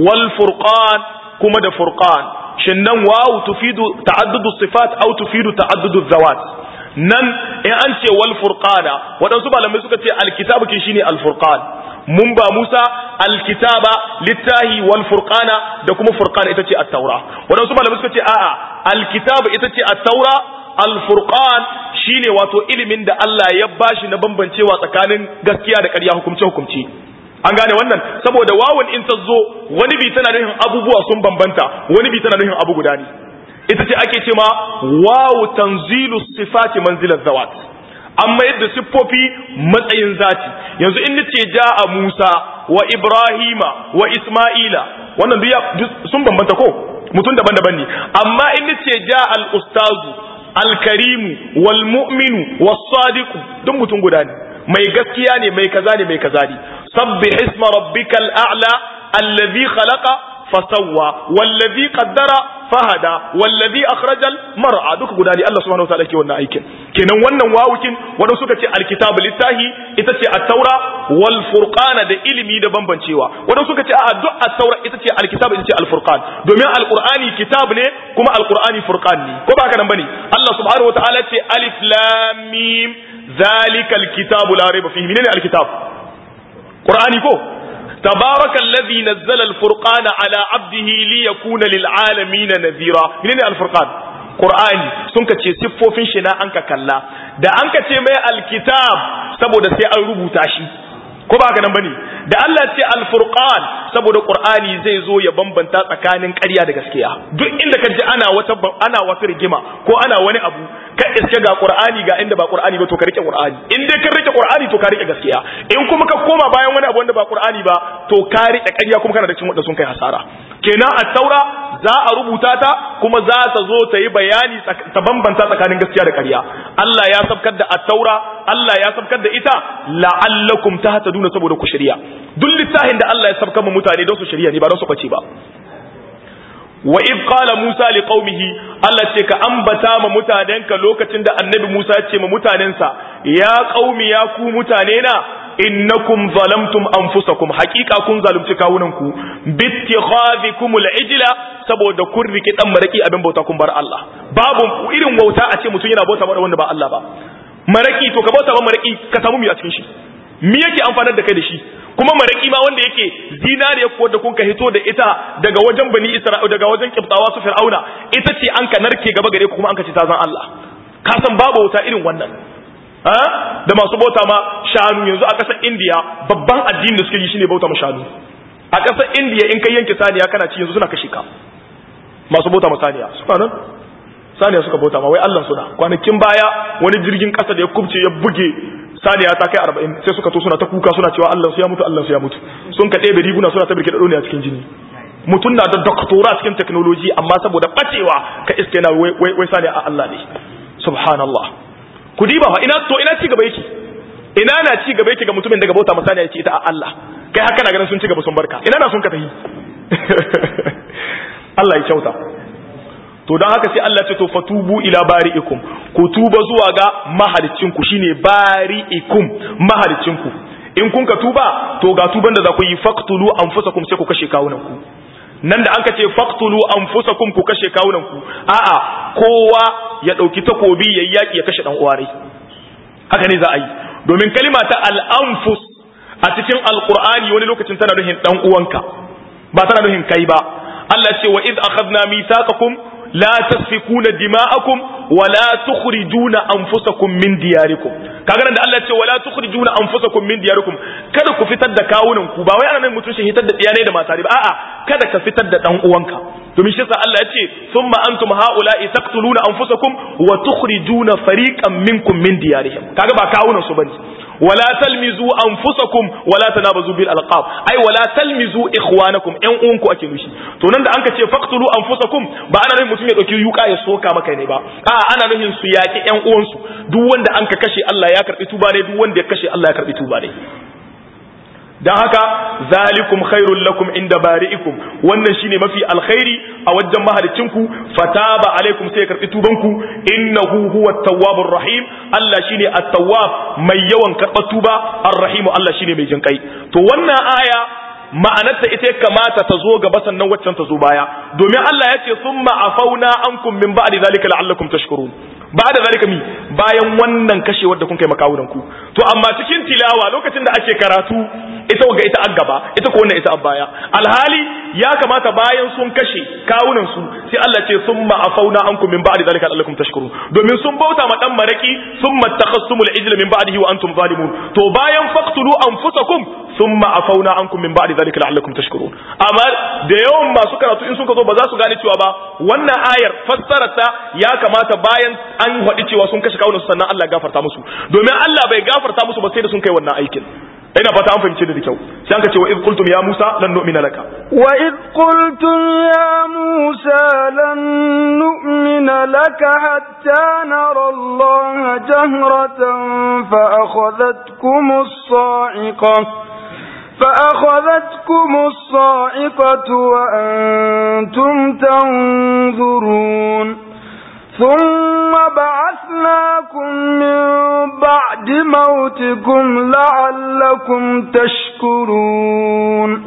والفرقان كما دا فرقان شنن واو تفيد تعدد الصفات أو تفيد تعدد الذوات nan in an ce wal furqana waɗansu malamai suka ce alkitabu kin shine al furqan mun ba Musa alkitaba littahi wal furqana da kuma furqana ita ce at-taura waɗansu malamai suka ce a'a alkitabu ita ce at-taura al furqan shine wato ilimin da Allah ya bashi na bambancewa tsakanin gaskiya da ƙarya hukumce hukumce an gane wannan saboda wawan in ta zo wani bi tana nufin abubuwa sun bambanta wani bi tana nufin abu guda ne ita ce ake ce ma wawu tanzilu sifati manzilar zawat amma yadda siffofi matsayin zati yanzu in nace ja'a Musa wa Ibrahima wa Isma'ila wannan duk sun bambanta ko mutum daban-daban ne amma in nace ja'a al-ustazu al-karimu wal mu'minu was sadiqu duk mutum guda ne mai gaskiya ne mai kaza ne mai kaza ne sabbih isma rabbikal a'la alladhi khalaqa fasawwa wallazi qaddara fahada wallazi akhrajal mar'a duka guda ne Allah subhanahu wataala ke wannan aikin kenan wannan wawukin wanda suka ce alkitabu littahi ita ce at-taura wal furqana da ilimi da bambancewa wanda suka ce a duk at-taura ita ce alkitabu ita ce al-furqan domin alqur'ani kitab ne kuma alqur'ani furqan ne ko ba haka nan bane Allah subhanahu wataala ce alif lam mim zalikal kitabu la raiba fihi menene alkitab qur'ani ko تبارك الذي نزل الفرقان على عبده ليكون للعالمين نذيرا منين الفرقان قرآني سنك ce siffofin shi na anka kalla da anka ce mai alkitab saboda sai an rubuta shi ko ba haka nan bane da Allah ce alfurqan saboda qur'ani zai zo ya bambanta tsakanin ƙarya da gaskiya duk inda ka ji ana wata ana wata rigima ko ana wani abu ka iske ga qur'ani ga inda ba qur'ani ba to ka rike qur'ani in dai ka rike qur'ani to ka rike gaskiya in kuma ka koma bayan wani abu wanda ba qur'ani ba to ka rike ƙarya kuma kana da cikin wanda sun kai hasara kenan at-taura za a rubuta ta kuma za ta zo ta yi bayani ta bambanta tsakanin gaskiya da ƙarya Allah ya sabkar da at-taura Allah ya sabkar da ita la'allakum tahtaduna saboda ku shari'a duk littafin da Allah ya sabkar mu mutane don su shari'a ne ba don su bace ba wa id qala Musa li qaumihi Allah ce ka ambata ma mutanenka lokacin da annabi Musa ya ce ma mutanensa ya qaumi ya ku mutane na innakum zalamtum anfusakum haqiqa kun zalunci kawunanku bittikhadhikum al-ijla saboda kun riki dan maraki abin bauta kun bar Allah babu irin wauta a ce mutum yana bauta wanda ba Allah ba maraki to ka bauta ba maraki ka samu mi a cikin shi mi yake amfanar da kai da shi kuma maraki ma wanda yake zinariya ko da kun ka hito da ita daga wajen bani isra'ila daga wajen kibtawa su fir'auna ita ce an ka narke gaba gare ku kuma an ka ce ta zan Allah ka san babu wuta irin wannan ha da masu bauta ma shanu yanzu a ƙasar indiya babban addini da suke yi shine bauta ma shanu a ƙasar indiya in kai yanke saniya kana ci yanzu suna kashe ka masu bauta ma saniya suna nan saniya suka bauta ma wai Allah suna kwanakin baya wani jirgin kasa da ya kubce ya buge saniya ta kai arba'in sai suka to suna ta kuka suna cewa Allah su ya mutu Allah su ya mutu sun ka ɗebe riguna suna ta birke da a cikin jini mutum na da doktora cikin technology amma saboda bacewa ka iske na wai wai saniya a Allah ne subhanallah ku diba fa ina to ina ci gaba yake ina na ci gaba yake ga mutumin daga bauta masaniya ya ce ita a Allah kai haka na ganin sun ci gaba sun barka ina na sun ka tafi Allah ya kyauta to don haka sai Allah ce to fatubu ila bari'ikum ku tuba zuwa ga mahalicinku shine bari'ikum mahalicinku in kun ka tuba to ga tuban da za ku yi faqtulu anfusakum sai ku kashe kawunan ku nan da an ka ce faqtulu anfusakum ku kashe kawunan ku a'a kowa ya dauki takobi yayi yaki ya kashe dan uwarai haka ne za a yi domin kalima ta al-anfus a cikin alqur'ani wani lokacin tana nufin dan uwanka ba tana nufin kai ba Allah ce wa id akhadna mithaqakum la tasfikuna dima'akum wa la tukhrijuna anfusakum min diyarikum kaga nan da Allah ce wa la tukhrijuna anfusakum min diyarikum kada ku fitar da kawunan ku ba wai ana nan mutun shi hitar da iyalai da mata ba a'a kada ka fitar da dan uwanka domin shi yasa Allah ya ce thumma antum haula'i taqtuluna anfusakum wa tukhrijuna fariqan minkum min diyarihim kaga ba kawunan su bane wala talmizu anfusakum wala tanabazu bil alqab ai wala talmizu ikhwanakum yan uwanku ake nushi to nan da anka ce faqtulu anfusakum ba ana nufin mutum ya dauki yuka ya soka maka ne ba a ana nufin su yaki yan uwansu duk wanda anka kashe Allah ya karbi tuba ne duk wanda ya kashe Allah ya karbi tuba ne dan haka zalikum khairul lakum inda bari'ikum wannan shine mafi alkhairi a wajen mahalicinku fataba alaikum sai ya karbi tubanku innahu huwa tawwabur rahim Allah shine at-tawwab mai yawan karɓar tuba ar-rahim Allah shine mai jinkai to wannan aya ma'anarta ita kamata ta zo gaba sannan waccan ta zo baya domin Allah ya ce summa afauna ankum min ba'di zalika la'allakum tashkurun ba da zalika mi bayan wannan kashewar da kun kai makawunan ku to amma cikin tilawa lokacin da ake karatu ita ga ita an gaba ita ko wannan ita an baya alhali ya kamata bayan sun kashe kawunan su sai Allah ce summa afauna ankum min ba'di zalika la'allakum tashkurun domin sun bauta ma dan maraki summa takhassumul ijla min ba'dihi wa antum zalimun to bayan faqtulu anfusakum summa afauna ankum min ba'di zalika la'allakum tashkurun amma da yawan masu karatu in suka zo ba za su gane cewa ba wannan ayar fassararta ya kamata bayan an faɗi cewa sun kashe kawunan su sannan Allah ya gafarta musu domin Allah bai gafarta musu ba sai da sun kai wannan aikin ina fata an fahimce da kyau sai an ka ce wa id qultum ya Musa lan nu'mina laka wa id qultum ya Musa lan nu'mina laka hatta nara Allah jahratan fa akhadhatkum as-sa'iqah فأخذتكم الصاعقة وأنتم تنظرون ثم بعثناكم من بعد موتكم لعلكم تشكرون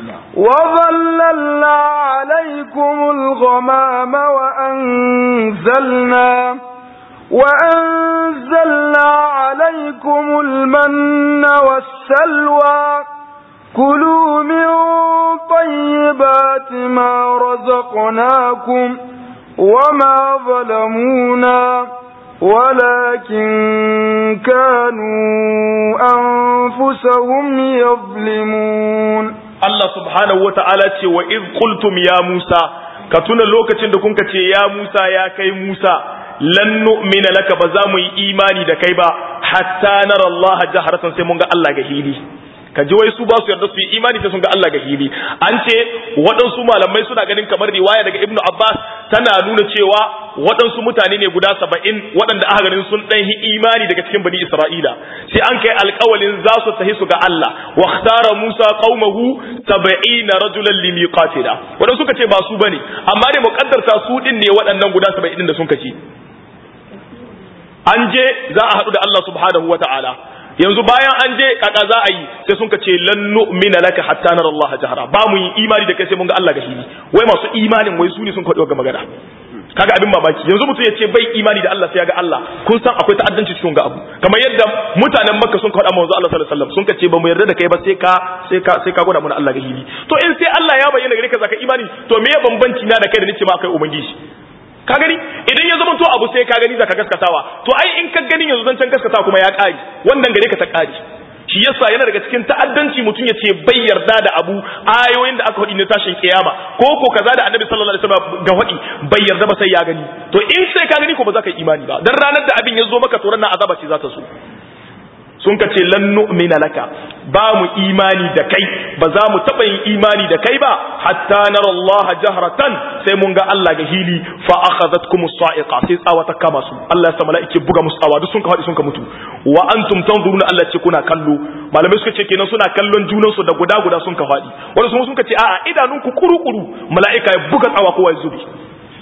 وظللنا عليكم الغمام وأنزلنا وأنزلنا عليكم المن والسلوى كلوا من طيبات ما رزقناكم وما ظلمونا ولكن كانوا أنفسهم يظلمون الله سبحانه وتعالى وإذ قلتم يا موسى كتنا لوكة دكونك يا موسى يا كي موسى lan nu'mina laka ba za mu yi imani da kai ba hatta nara Allah jaharatan sai mun ga Allah ga hili ka ji wai su ba su yarda su yi imani sai sun ga Allah ga hili an ce waɗansu malamai suna ganin kamar riwaya daga Ibn Abbas tana nuna cewa waɗansu mutane ne guda saba'in waɗanda aka ganin sun ɗan yi imani daga cikin bani Isra'ila sai an kai alƙawalin za su tahi su ga Allah wa ikhtara Musa qaumahu saba'ina rajulan limiqatina waɗansu suka ce ba su bane amma dai muƙaddarta su din ne waɗannan guda saba'in da sun kaci an je za a haɗu da Allah subhanahu wa ta'ala yanzu bayan an je kaka za a yi sai sun ce lan nu'mina laka hatta nara Allah jahara ba mu yi imani da kai sai mun ga Allah ga hili wai masu imanin wai su ne sun kwaɗo ga magana kaga abin mamaki yanzu mutum ya ce bai imani da Allah sai ya ga Allah kun san akwai ta'addanci cikin ga abu kamar yadda mutanen Makka sun kwaɗa manzo Allah sallallahu alaihi wasallam sun ce ba mu yarda da kai ba sai ka sai ka sai ka gwada mana Allah ga hili to in sai Allah ya bayyana gare ka zaka imani to me ya bambanci na da kai da nace ma akai ubangiji ka gani idan ya zama to abu sai ka gani zaka gaskatawa to ai in ka gani yanzu zancen gaskatawa kuma ya kare wannan gare ka ta kare shi yasa yana daga cikin ta'addanci mutum ya ce bai yarda da abu ayoyin da aka faɗi na tashin kiyama ko ko kaza da annabi sallallahu alaihi wasallam ga faɗi bai yarda ba sai ya gani to in sai ka gani ko ba za ka yi imani ba dan ranar da abin ya zo maka to ranar azaba ce za ta so sun ka ce lan nu'mina laka ba mu imani da kai ba za mu taɓa yin imani da kai ba hatta nara Allah jahratan sai mun ga Allah ga hili fa akhadhatkum as-sa'iqa sai tsawa ta kama su Allah ya sa mala'ike buga musu tsawa duk sun ka faɗi sun ka mutu wa antum tanzuruna Allah ce kuna kallo malamai suka ce kenan suna kallon junan su da guda guda sun ka faɗi wanda sun ka ce a'a idanunku kuru-kuru mala'ika ya buga tsawa kowa ya zubi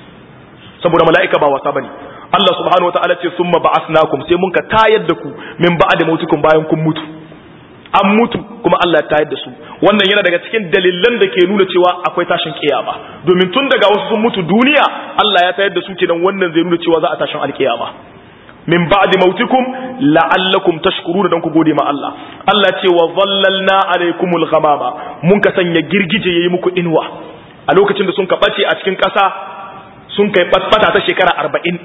saboda mala'ika ba wasa bane Allah subhanahu wataala ce summa ba'asnakum sai mun ka tayar da ku min ba'da mautukum bayan kun mutu an mutu kuma Allah ya tayar da su wannan yana daga cikin dalilan da ke nuna cewa akwai tashin kiyama domin tun daga wasu sun mutu duniya Allah ya tayar da su kenan wannan zai nuna cewa za a tashin alkiyama min ba'di mautikum la'allakum tashkuruna dan ku gode ma Allah Allah ce wa dhallalna alaykumul ghamama mun ka sanya girgije yayi muku inwa a lokacin da sun ka bace a cikin ƙasa sun kai fata ta shekara arba'in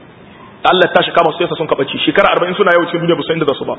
Allah ta shika masu yasa sun kaɓaci shekara arba'in suna yau cikin duniya ba su inda za su ba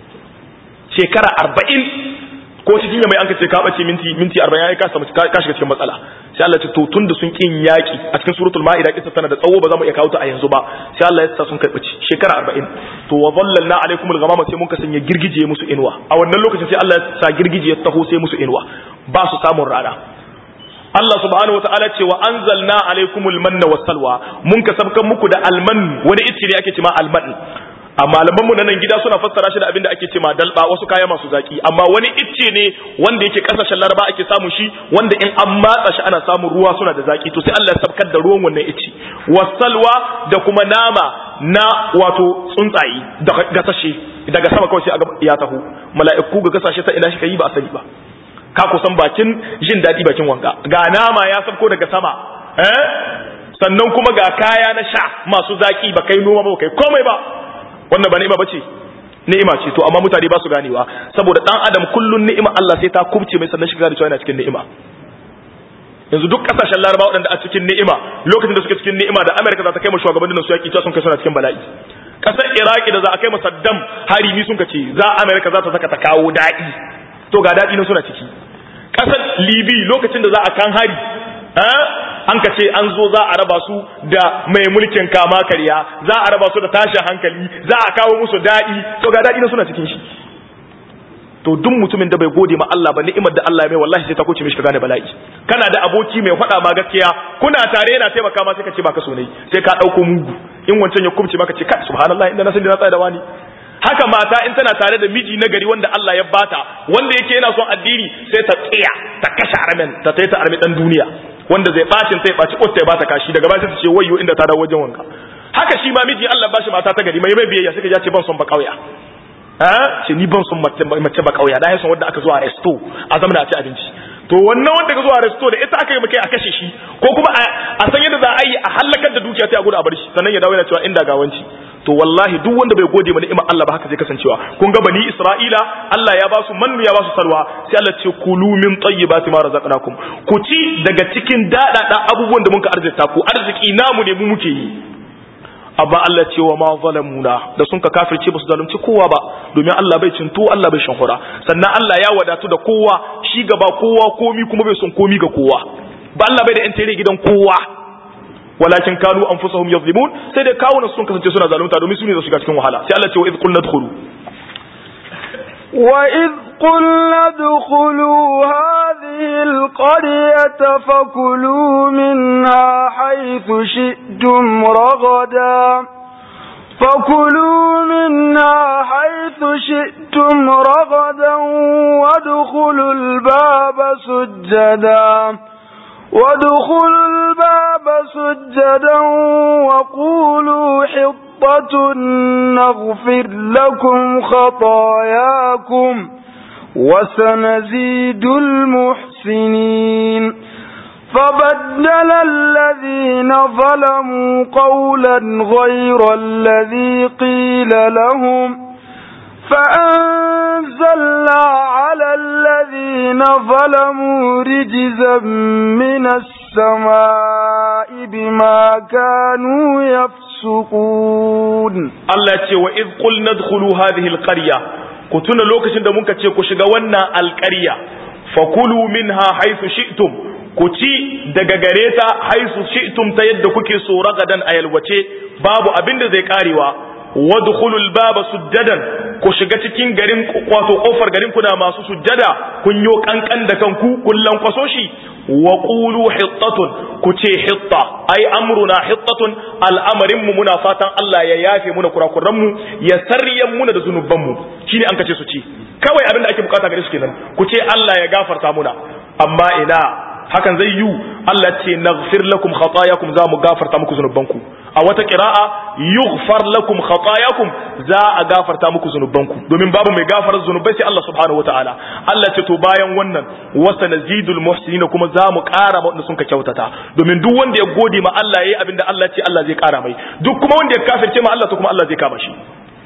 shekara arba'in ko cikin mai an ka ce ka ɓace minti minti arba'in ya ka samu ka shiga cikin matsala sai Allah ce to tun da sun kin yaƙi a cikin suratul ma'ida kisa tana da tsawo ba za mu iya kawo ta a yanzu ba sai Allah ya sa sun kai ɓace shekara arba'in to wa dhallalna alaikumul ghamama sai mun ka sanya girgije musu inuwa a wannan lokacin sai Allah ya sa girgije ya taho sai musu inuwa ba su samun rana Allah subhanahu wa ta'ala ce wa anzalna alaikumul manna was salwa mun ka sabkan muku da alman wani ice ne ake cewa alman a malaman mu nan gida suna fassara shi da abin da ake cewa dalba wasu kaya masu zaki amma wani ice ne wanda yake kasashen laraba ake samu shi wanda in an matsa shi ana samun ruwa suna da zaki to sai Allah ya sabkar da ruwan wannan ice was salwa da kuma nama na wato tsuntsaye da gasashe daga sama kawai sai ya taho mala'iku ga gasashe ta ina shi kai ba a sani ba ka kusan bakin jin daɗi bakin wanka ga nama ya sabko daga sama eh sannan kuma ga kaya na sha masu zaki ba kai noma ba kai komai ba wannan ba ni'ima bace ni'ima ce to amma mutane ba su ganewa saboda dan adam kullun ni'ima Allah sai ta kubce mai sannan shiga da cewa yana cikin ni'ima yanzu duk kasashen laraba waɗanda a cikin ni'ima lokacin da suke cikin ni'ima da amerika za ta kai mu shugabannin su yaki ta sun kai suna cikin bala'i kasar iraki da za a kai saddam hari ni sun ka ce za amerika za ta saka ta kawo daɗi to ga daɗi na suna ciki ƙasar libi lokacin da za a kan hari an ka ce an zo za a raba su da mai mulkin kama karya za a raba su da tashin hankali za a kawo musu daɗi to ga daɗi na suna cikin shi to duk mutumin da bai gode ma Allah ba ni'imar da Allah ya mai wallahi sai ta kuce mishi ka gane bala'i kana da aboki mai faɗa ma gaskiya kuna tare yana taimaka ma sai ka ce baka so ne sai ka ɗauko mugu in wancan ya kubce maka ce kai subhanallah inda na san da na tsaya da wani haka mata in tana tare da miji na gari wanda Allah ya bata wanda yake yana son addini sai ta tsaya ta kashe armen ta tayi ta armi dan duniya wanda zai bacin ta ya baci kotta ya bata kashi daga baya sai ta ce wayyo inda ta dawo wajen wanka haka shi ma miji Allah bashi mata ta gari mai mai biyayya sai ka ce ban son ba kauya ha ce ni ban son mace ba kauya da ya son wanda aka zo a resto a zamana a ci abinci to wannan wanda ka zo a resto da ita aka yi kai a kashe shi ko kuma a san yadda za a yi a halakar da dukiya sai a gudu a bar shi sannan ya dawo yana cewa inda gawanci to wallahi duk wanda bai gode ma ni'imar Allah ba haka zai kasancewa kun ga bani Isra'ila Allah ya ba su mannu ya ba su salwa sai Allah ce kulu min tayyibati ma razaqnakum ku ci daga cikin dadada abubuwan da muka arzita ku arziki namu ne mu muke yi amma Allah ce wa ma zalamuna da sun ka kafirce ba su zalunci kowa ba domin Allah bai cinto Allah bai shanhura sannan Allah ya wadatu da kowa shi gaba kowa komi kuma bai son komi ga kowa ba Allah bai da yan tere gidan kowa walakin kanu anfusahum yazlimun sai dai kawunan sun kasance suna zalunta domin su ne za su shiga cikin wahala sai Allah ce wa idh qulna dkhulu وإذ قلنا ادخلوا هذه القرية فكلوا منها حيث شئتم رغدا فكلوا منها حيث شئتم رغدا وادخلوا الباب سجدا وادخلوا الباب سجدا وقولوا حطة نغفر لكم خطاياكم وسنزيد المحسنين فبدل الذين ظلموا قولا غير الذي قيل لهم فأنزلنا على الذين ظلموا رجزا من السماء بما كانوا يفسقون Allah ce wa iz qulna dkhulu hadhihi alqarya ku tuna lokacin da muka ce ku shiga wannan alƙarya fakulu minha haythu shi'tum ku ci daga gare ta haythu shi'tum ta yadda kuke so ragadan a yalwace babu abin da zai karewa wadkhulul baba sujjadan ku shiga cikin garin wato kofar garin kuna masu sujjada kun yo kankan da kanku kullan kwaso shi wa qulu hittatun ku ce hitta ai amruna hittatun al'amarin mu muna fatan Allah ya yafe muna kurakuran mu ya sarriyan muna da zunuban mu shine an kace su ci kawai abin da ake bukata gare su kenan ku ce Allah ya gafarta muna amma ina hakan zai yi Allah ce naghfir lakum khatayakum za mu gafarta muku zunubanku a wata qira'a yughfar lakum khatayakum za a gafarta muku zunubanku domin babu mai gafarar zunubai sai Allah subhanahu wataala Allah ce to bayan wannan wasa nazidul muhsinin kuma za mu ƙara wanda sun ka kyautata domin duk wanda ya gode ma Allah yayi abinda Allah ce Allah zai ƙara mai duk kuma wanda ya kafirce ma Allah to kuma Allah zai kama shi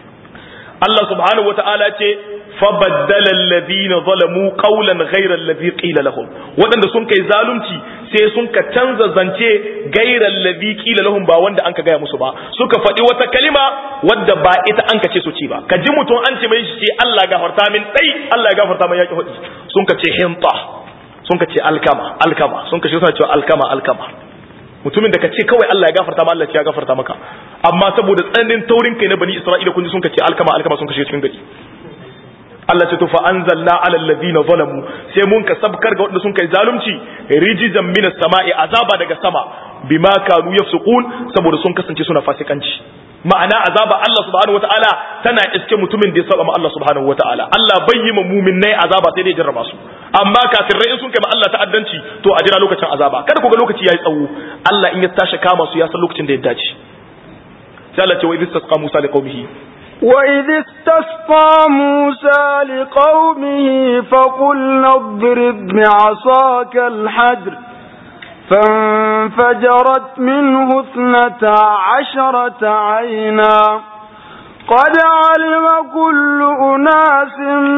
Allah subhanahu wataala ce فبدل الذين ظلموا قولا غير الذي قيل لهم waɗanda sun kai zalunci sai sun ka canza zance gairar ladhi qila lahum ba wanda an ka gaya musu ba suka faɗi wata kalima wadda ba ita an ka ce su ci ba ka ji mutum an ce mai shi ce Allah gafarta min dai Allah ya gafarta min yaki hudi sun ka ce hinta sun ka ce alkama alkama sun ka ce suna cewa alkama alkama mutumin da ka ce kawai Allah ya gafarta ma Allah ya gafarta maka amma saboda tsananin taurin kai na bani Isra'ila kun ji sun ka ce alkama alkama sun ka cikin gari Allah ce to fa anzalna ala alladhina zalamu sai mun ka sabkar ga wanda sun kai zalunci rijizan minas sama'i azaba daga sama bima kanu yafsukun saboda sun kasance suna fasikanci ma'ana azaba Allah subhanahu wataala tana iske mutumin da ya saba ma Allah subhanahu wataala Allah bai yi ma mu'minnai azaba sai dai jarraba su amma kafirai in sun kai ma Allah ta'addanci to a jira lokacin azaba kada ku ga lokaci yayi tsawo Allah in ya tashi kama su ya san lokacin da ya dace sai Allah ce wa idh tasqa Musa liqaumihi وإذ استسقى موسى لقومه فقلنا اضرب بعصاك الحجر فانفجرت منه اثنتا عشرة عينا قد علم كل أناس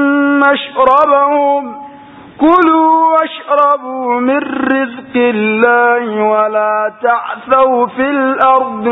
مشربهم كلوا واشربوا من رزق الله ولا تعثوا في الأرض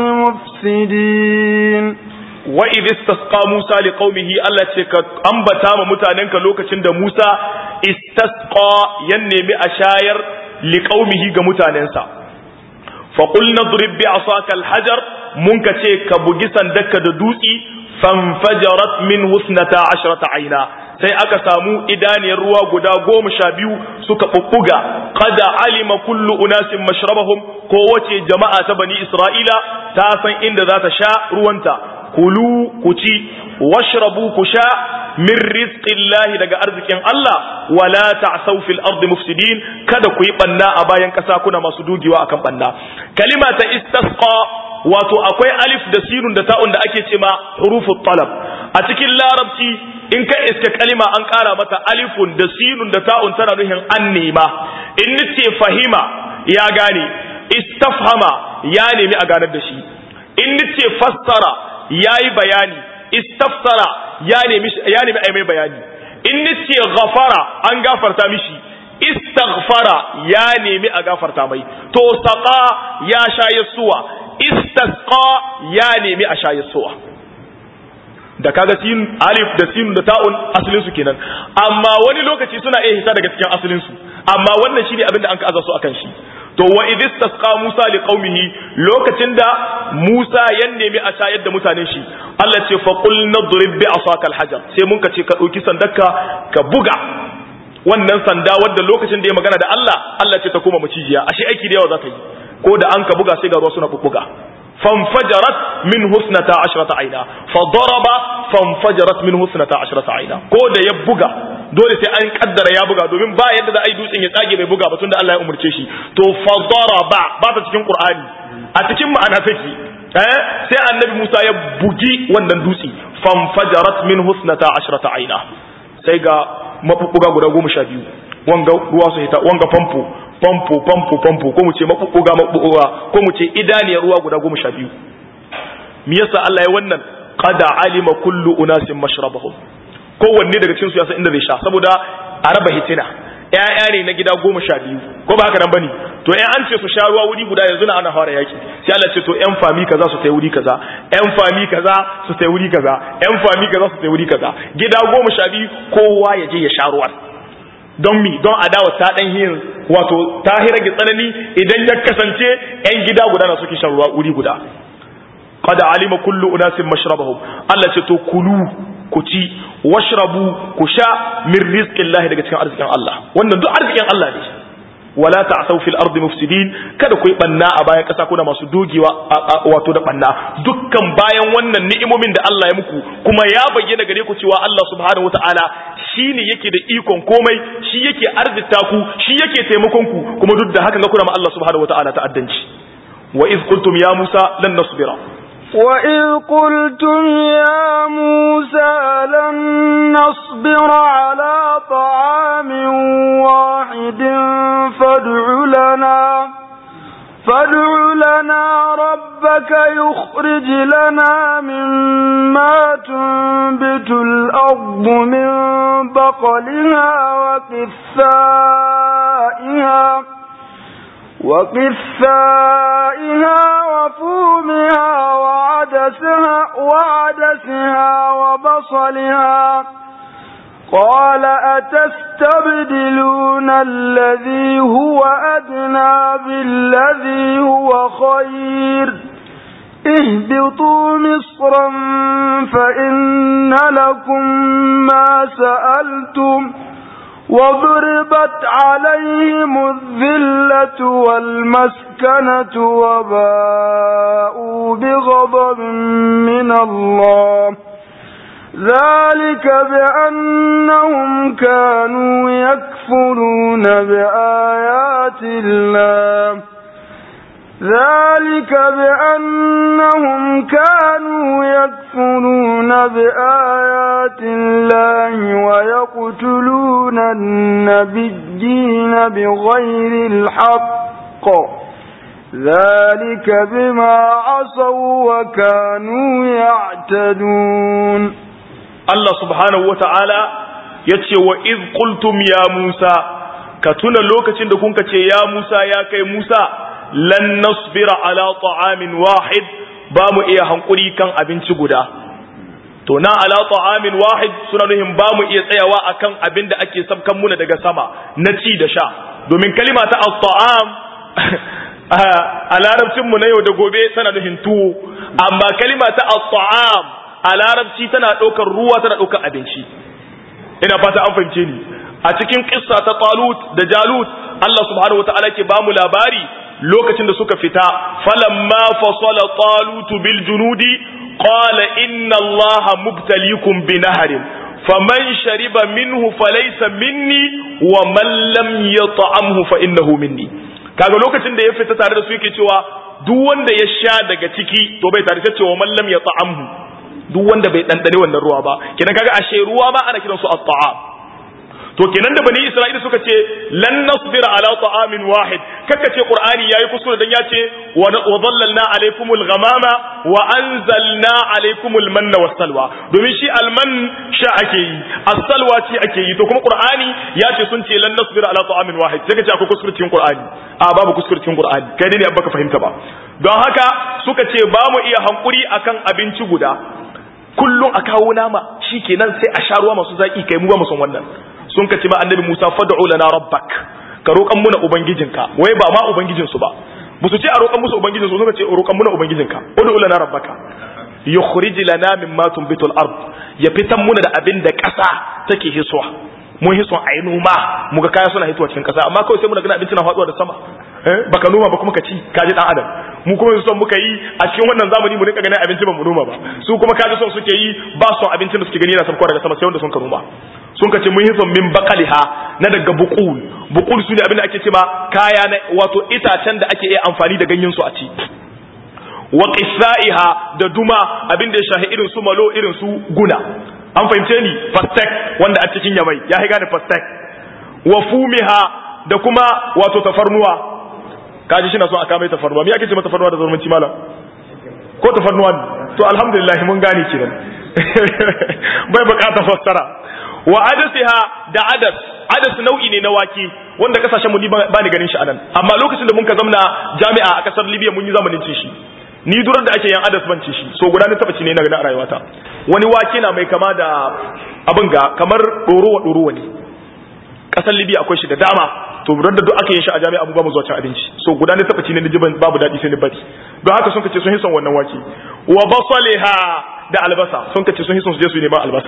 مفسدين wa idh istasqa Musa liqaumihi Allah ce ka ambata ma mutanenka lokacin da Musa istasqa ya nemi a shayar liqaumihi ga mutanensa fa qul nadrib bi asaka alhajar mun ka ce ka bugi sandaka da dutsi fanfajarat min husnata ashrata aina sai aka samu idaniyar ruwa guda goma sha biyu suka bubbuga qad alima kullu unasin mashrabahum ko wace jama'a ta bani isra'ila ta san inda za ta sha ruwanta kulu ku ci washrabu ku sha min rizqillahi daga arzikin Allah wala ta'saw fil ardi mufsidin kada ku yi banna a bayan kasa kuna masu dugewa akan banna kalima ta istasqa wato akwai alif da sinun da ta'un da ake cema hurufut talab a cikin larabci in ka iska kalima an kara mata alifun da sinun da ta'un tana nuhin an nema in nace fahima ya gane istafhama ya nemi a ganar da shi in nace fassara yayi bayani istafsara ya nemi ya nemi ai mai bayani in nace ghafara an gafarta mishi istaghfara ya nemi a gafarta mai to saqa ya shaye suwa istasqa ya nemi a shaye suwa da kaga sin alif da sin da ta'un asalin su kenan amma wani lokaci suna iya hita daga cikin asalin su amma wannan shine abin da an ka aza su akan shi to wa idh istasqa Musa li qaumihi lokacin da Musa ya nemi a shayar da mutanen shi Allah ce fa qul nadrib bi asaka al-hajar sai mun ka ce ka dauki sandarka ka buga wannan sanda wadda lokacin da ya magana da Allah Allah ce ta koma macijiya ashe aiki da yawa za ta yi ko da an ka buga sai ga ruwa suna bubbuga فانفجرت من حسنة عشرة عينا فضرب فانفجرت من حسنة عشرة عينا ko da ya buga dole sai an kaddara ya buga domin ba yadda da ai dutsen ya tsage bai buga ba tunda Allah ya umurce shi to fadaraba ba ta cikin Qur'ani a cikin ma'ana take eh sai annabi Musa ya bugi wannan dutse fanfajarat min husnata ashrata aina sai ga mabubbuga guda goma sha biyu wanga ruwa su hita wanga famfo famfo famfo famfo ko mu ce mabubbuga mabubbuga ko mu ce idaniyar ruwa guda goma sha biyu me yasa Allah ya wannan qad alima kullu unasin mashrabahum kowanne daga cikin su ya san inda zai sha saboda a raba hitina ƴaƴa ne na gida goma sha biyu ko ba haka nan bane to ƴan an ce su sha ruwa wuri guda yanzu na ana fara yaki sai Allah ce to ƴan fami kaza su tai wuri kaza ƴan fami kaza su tai wuri kaza ƴan fami kaza su tai wuri kaza gida goma sha biyu kowa ya je ya sha ruwa don mi don adawa ta dan yin wato ta rage tsanani idan ya kasance ƴan gida guda na suke shan ruwa wuri guda qad alima kullu unasin mashrabahum Allah ce to kulu ku ci washrabu ku sha min rizqillahi daga cikin arzikin Allah wannan duk arzikin Allah ne wala ta'thaw fil ardi mufsidin kada ku yi banna a bayan kasa kuna masu dogewa wato da banna dukkan bayan wannan ni'imomin da Allah ya muku kuma ya bayyana gare ku cewa Allah subhanahu wataala shine yake da ikon komai shi yake arzita ku shi yake taimakon ku kuma duk da haka ga kuna ma Allah subhanahu wataala ta'addanci wa iz qultum ya Musa lan nasbira وإذ قلتم يا موسى لن نصبر على طعام واحد فادع لنا فادع لنا ربك يخرج لنا مما تنبت الأرض من بقلها وقثائها وقثائها وفومها وعدسها, وعدسها وبصلها قال أتستبدلون الذي هو أدنى بالذي هو خير اهبطوا مصرا فإن لكم ما سألتم وضربت عليهم الذلة والمسكنة وباءوا بغضب من الله ذلك بأنهم كانوا يكفرون بآيات الله ذلك بأنهم كانوا يكفرون بآيات الله ويقتلون النبيين بغير الحق ذلك بما عصوا وكانوا يعتدون الله سبحانه وتعالى yace wa iz qultum ya Musa ka tuna lokacin da kunka ce ya Musa ya kai Musa lan nasbira ala ta'amin wahid ba mu iya hankuri kan abinci guda to na ala ta'amin wahid suna nuhin ba mu iya tsayawa akan abin da ake sabkan muna daga sama na ci da sha domin kalima ta at-ta'am a larabcin mu na yau da gobe tana nuhin tuwo amma kalima ta at-ta'am a larabci tana ɗaukar ruwa tana ɗaukar abinci ina fata an fahimce ni a cikin kissa ta Talut da Jalut Allah subhanahu wataala ke bamu labari lokacin da suka fita falamma fasala Talut bil junudi qala inna Allaha mubtaliikum bi nahrin faman shariba minhu falaysa minni wa man lam yat'amhu fa innahu minni kaga lokacin da ya fita tare da su yake cewa duk wanda ya sha daga ciki to bai tare da cewa man lam yat'amhu duk wanda bai dandane wannan ruwa ba kenan kaga ashe ruwa ma ana kiransu at-ta'am to kenan da bani isra'ila suka ce lan nasbira ala ta'amin wahid kaka ce qur'ani yayi kuskure dan yace wa dhallalna alaykumul ghamama wa anzalna alaykumul manna wassalwa domin shi alman sha ake yi as-salwa ce ake yi to kuma qur'ani ya ce sun ce lan nasbira ala ta'amin wahid sai ka ce akwai kuskure cikin qur'ani a babu kuskure cikin qur'ani kai ne abba ka fahimta ba don haka suka ce ba mu iya hankuri akan abinci guda kullum a kawo nama shikenan sai a sha ruwa masu zaki kai mu ba mu son wannan sun ka ce ma annabi Musa fad'u lana rabbak ka roƙan muna ubangijinka wai ba ma ubangijin su ba musu ce a roƙan musu ubangijin su suka ce roƙan muna ubangijinka ud'u lana rabbaka yukhrij lana mimma tunbitul ard ya fitan muna da abin da ƙasa take hisuwa mun hison ayi noma muga kaya suna hitowa cikin ƙasa amma kawai sai muna gana abinci na faduwa da sama eh baka noma ba kuma ka ci ka ji dan adam mu kuma son muka yi a cikin wannan zamani mu rika ganin abinci ba mu noma ba su kuma kaji son suke yi ba son abincin da suke gani yana sabkowa daga sama sai wanda sun ka noma sun ka ce mun hison min bakaliha na daga bukul bukul su ne abin da ake cewa kaya na wato itacen da ake iya amfani da ganyen su a ci wa qissaiha da duma abin da ya shahi irin su malo irin su guna an fahimce ni fastek wanda a cikin yamai ya gane fastek wa fumiha da kuma wato tafarnuwa kaji shi na son a kama tafarnuwa me ake ce mata tafarnuwa da zurmanci malam ko tafarnuwa to alhamdulillah mun gane kenan bai bukata fassara wa adasiha da adas adas nau'i ne na wake wanda kasashen mu ni ba ni ganin shi anan amma lokacin da mun ka zamna jami'a a kasar Libya mun yi zamanin ci shi ni durar da ake yan adas ban ci shi so guda ne taba ci ne na gani a rayuwata wani wake na mai kama da abin ga kamar ɗorowa ɗorowa ne kasar Libya akwai shi da dama to da duk aka yin shi a jami'a mu ba mu zuwa cin abinci so guda ne tabbaci ne jiban babu daɗi sai ni bari don haka sun kace sun hison wannan wake wa basaliha da albasa sun kace sun hison su je su neman albasa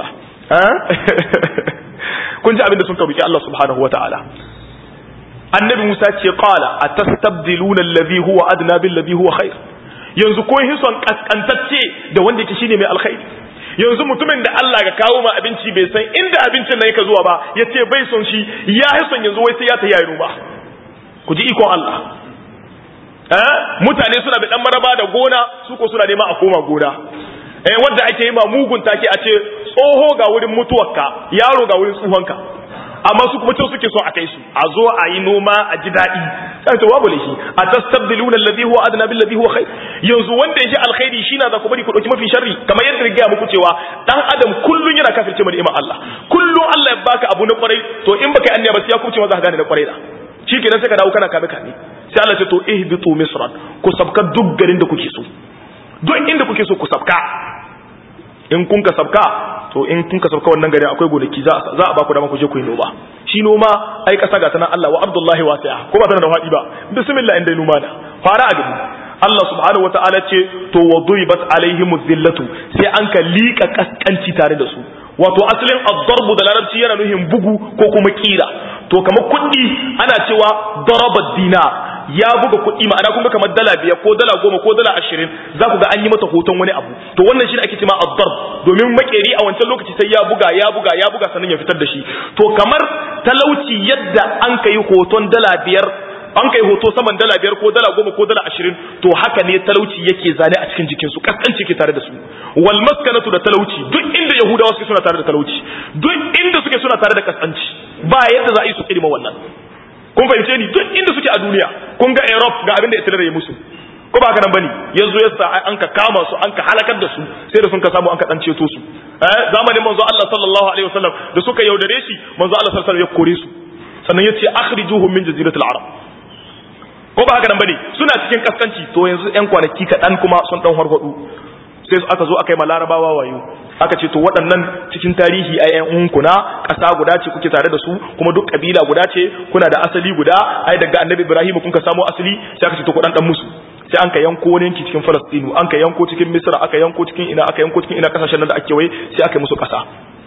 kun ji abin da sun karuki Allah subhanahu wataala annabi Musa ce qala atastabdiluna alladhi huwa adna bil ladhi huwa khair yanzu ko hison kaskantacce da wanda yake shine mai alkhairi yanzu mutumin da Allah ga kawo ma abinci bai san inda abincin nan yake zuwa ba ya ce bai son shi ya yi son yanzu wai sai ya ta yayi ruba ku ji ikon Allah eh mutane suna da dan maraba da gona su ko suna nema a koma gona eh wanda ake yi ma mugun take a ce tsoho ga wurin mutuwarka yaro ga wurin tsuhonka amma su kuma can suke so a kai su a zo a yi noma a ji daɗi sai ta wabu lahi a tastabdiluna alladhi huwa adna bil ladhi huwa khair yanzu wanda ya ji alkhairi shi na za ku bari ku dauki mafi sharri kamar yadda na gaya muku cewa dan adam kullun yana kafirce mu ni'imar Allah kullun Allah ya baka abu na kwarai to in baka yi anniya ba sai ya kuce ma za ka gane na kwarai da shikenan sai ka dawo kana kame kame sai Allah ya ce to ihbitu misran ku sabka duk garin da kuke so duk inda kuke so ku sabka in kun ka sabka to in kun ka sabka wannan gari akwai gonaki za za a ba ku dama ku je ku yi noma shi noma ai kasa ga tana Allah wa Abdullahi wasi'a ko ba tana da fadi ba bismillah inda noma da fara a gani Allah subhanahu wata'ala ce to wa duribat alaihim zillatu sai an ka lika kaskanci tare da su wato asalin ad-darbu da larabci yana nuhin bugu ko kuma kira to kamar kuɗi ana cewa daraba dinar ya buga kuɗi ma'ana kun ga kamar dala biyar ko dala goma ko dala ashirin za ku ga an yi mata hoton wani abu to wannan shi ake cewa addar domin makeri a wancan lokaci sai ya buga ya buga ya buga sannan ya fitar da shi to kamar talauci yadda an kai hoton dala biyar an kai hoto saman dala biyar ko dala goma ko dala ashirin to haka ne talauci yake zane a cikin jikinsu kaskanci ke tare da su wal maskanatu da talauci duk inda yahudawa suke suna tare da talauci duk inda suke suna tare da kaskanci ba yadda za a yi su kirma wannan kun fahimce ni duk inda suke a duniya kun ga Europe ga abin da Hitler ya musu ko ba haka nan bane yanzu yasa an ka kama su an ka halakar da su sai da sun ka samu an ka dan ceto su eh zamanin manzo Allah sallallahu alaihi wasallam da suka yaudare shi manzo Allah sallallahu alaihi wasallam ya kore su sannan ya ce akhrijuhum min jaziratil arab ko ba haka nan bane suna cikin kaskanci to yanzu yan kwanaki kaɗan kuma sun dan hargwado sai aka zo aka yi ma larabawa wayo aka ce to waɗannan cikin tarihi a yan uwanku na ƙasa guda ce kuke tare da su kuma duk ƙabila guda ce kuna da asali guda ai daga annabi ibrahim kun ka samo asali sai aka ce to ku dan dan musu sai an ka yanko wani yanki cikin falastinu an ka yanko cikin misra aka yanko cikin ina aka yanko cikin ina kasashen nan da ake wai sai aka yi musu ƙasa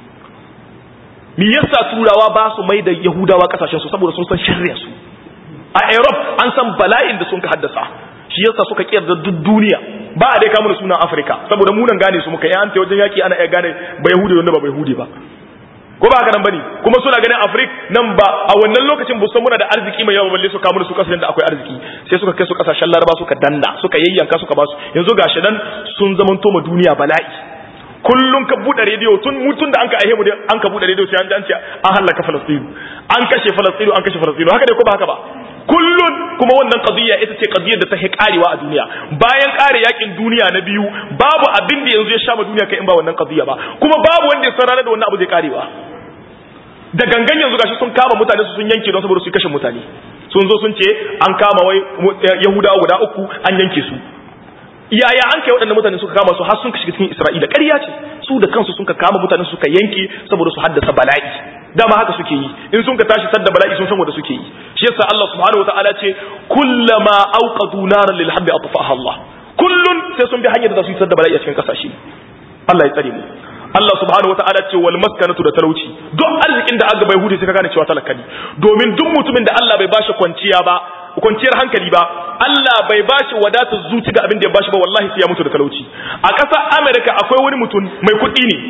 me yasa turawa ba su mai da yahudawa kasashen su saboda sun san sharrin su a europe an san bala'in da sun ka haddasa shi yasa suka kiyar da duk duniya ba a dai kamar sunan afirka saboda munan gane su muka yi an wajen yaki ana iya gane ba yahudi wanda ba yahudi ba ko ba haka nan bane kuma suna ganin afrik nan ba a wannan lokacin ba san muna da arziki mai yawa balle su kamar su kasashen da akwai arziki sai suka kai su kasashen laraba suka danna suka yayyanka suka basu yanzu gashi nan sun zamanto ma duniya bala'i kullum ka bude rediyo tun mutun da an ka aihe mu an ka bude rediyo sai an ce an halaka falastinu an kashe falastinu an kashe falastinu haka ne ko ba haka ba kullun kuma wannan qadiyya ita ce qadiyyar da ta karewa a duniya bayan kare yakin duniya na biyu babu abin da yanzu ya sha ma duniya kai in ba wannan qadiyya ba kuma babu wanda ya san ranar da wannan abu zai karewa da gangan yanzu gashi sun kama mutane su sun yanke don saboda su kashe mutane sun zo sun ce an kama wai yahudawa guda uku an yanke su yaya an kai waɗannan mutane suka kama su har sun shiga cikin Isra'ila ƙarya ce su da kansu sun ka kama mutane suka yanke saboda su haddasa bala'i dama haka suke yi in sun ka tashi sadda bala'i sun san wanda suke yi shi yasa Allah subhanahu wataala ce kullama awqadu naran lil habbi atfaha Allah kullun sai sun bi hanyar da su yi sadda bala'i a cikin kasashe Allah ya tsare mu Allah subhanahu wataala ce wal maskanatu da talauci duk arzikin da aka bai hude sai ka gane cewa talaka ne domin duk mutumin da Allah bai bashi kwanciya ba kwanciyar hankali ba Allah bai bashi wadatar zuci ga abin da ya bashi ba wallahi sai ya mutu da talauci a ƙasar America akwai wani mutum mai kuɗi ne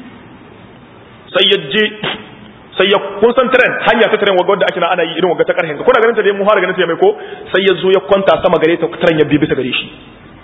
sai ya je sai ya kun san tren hanya ta tren wadda ake na ana yi irin wadda ta karhen kuna ganin ta dai mu fara ganin ta mai ko sai ya zo ya kwanta sama gare ta tren ya bi bisa gare shi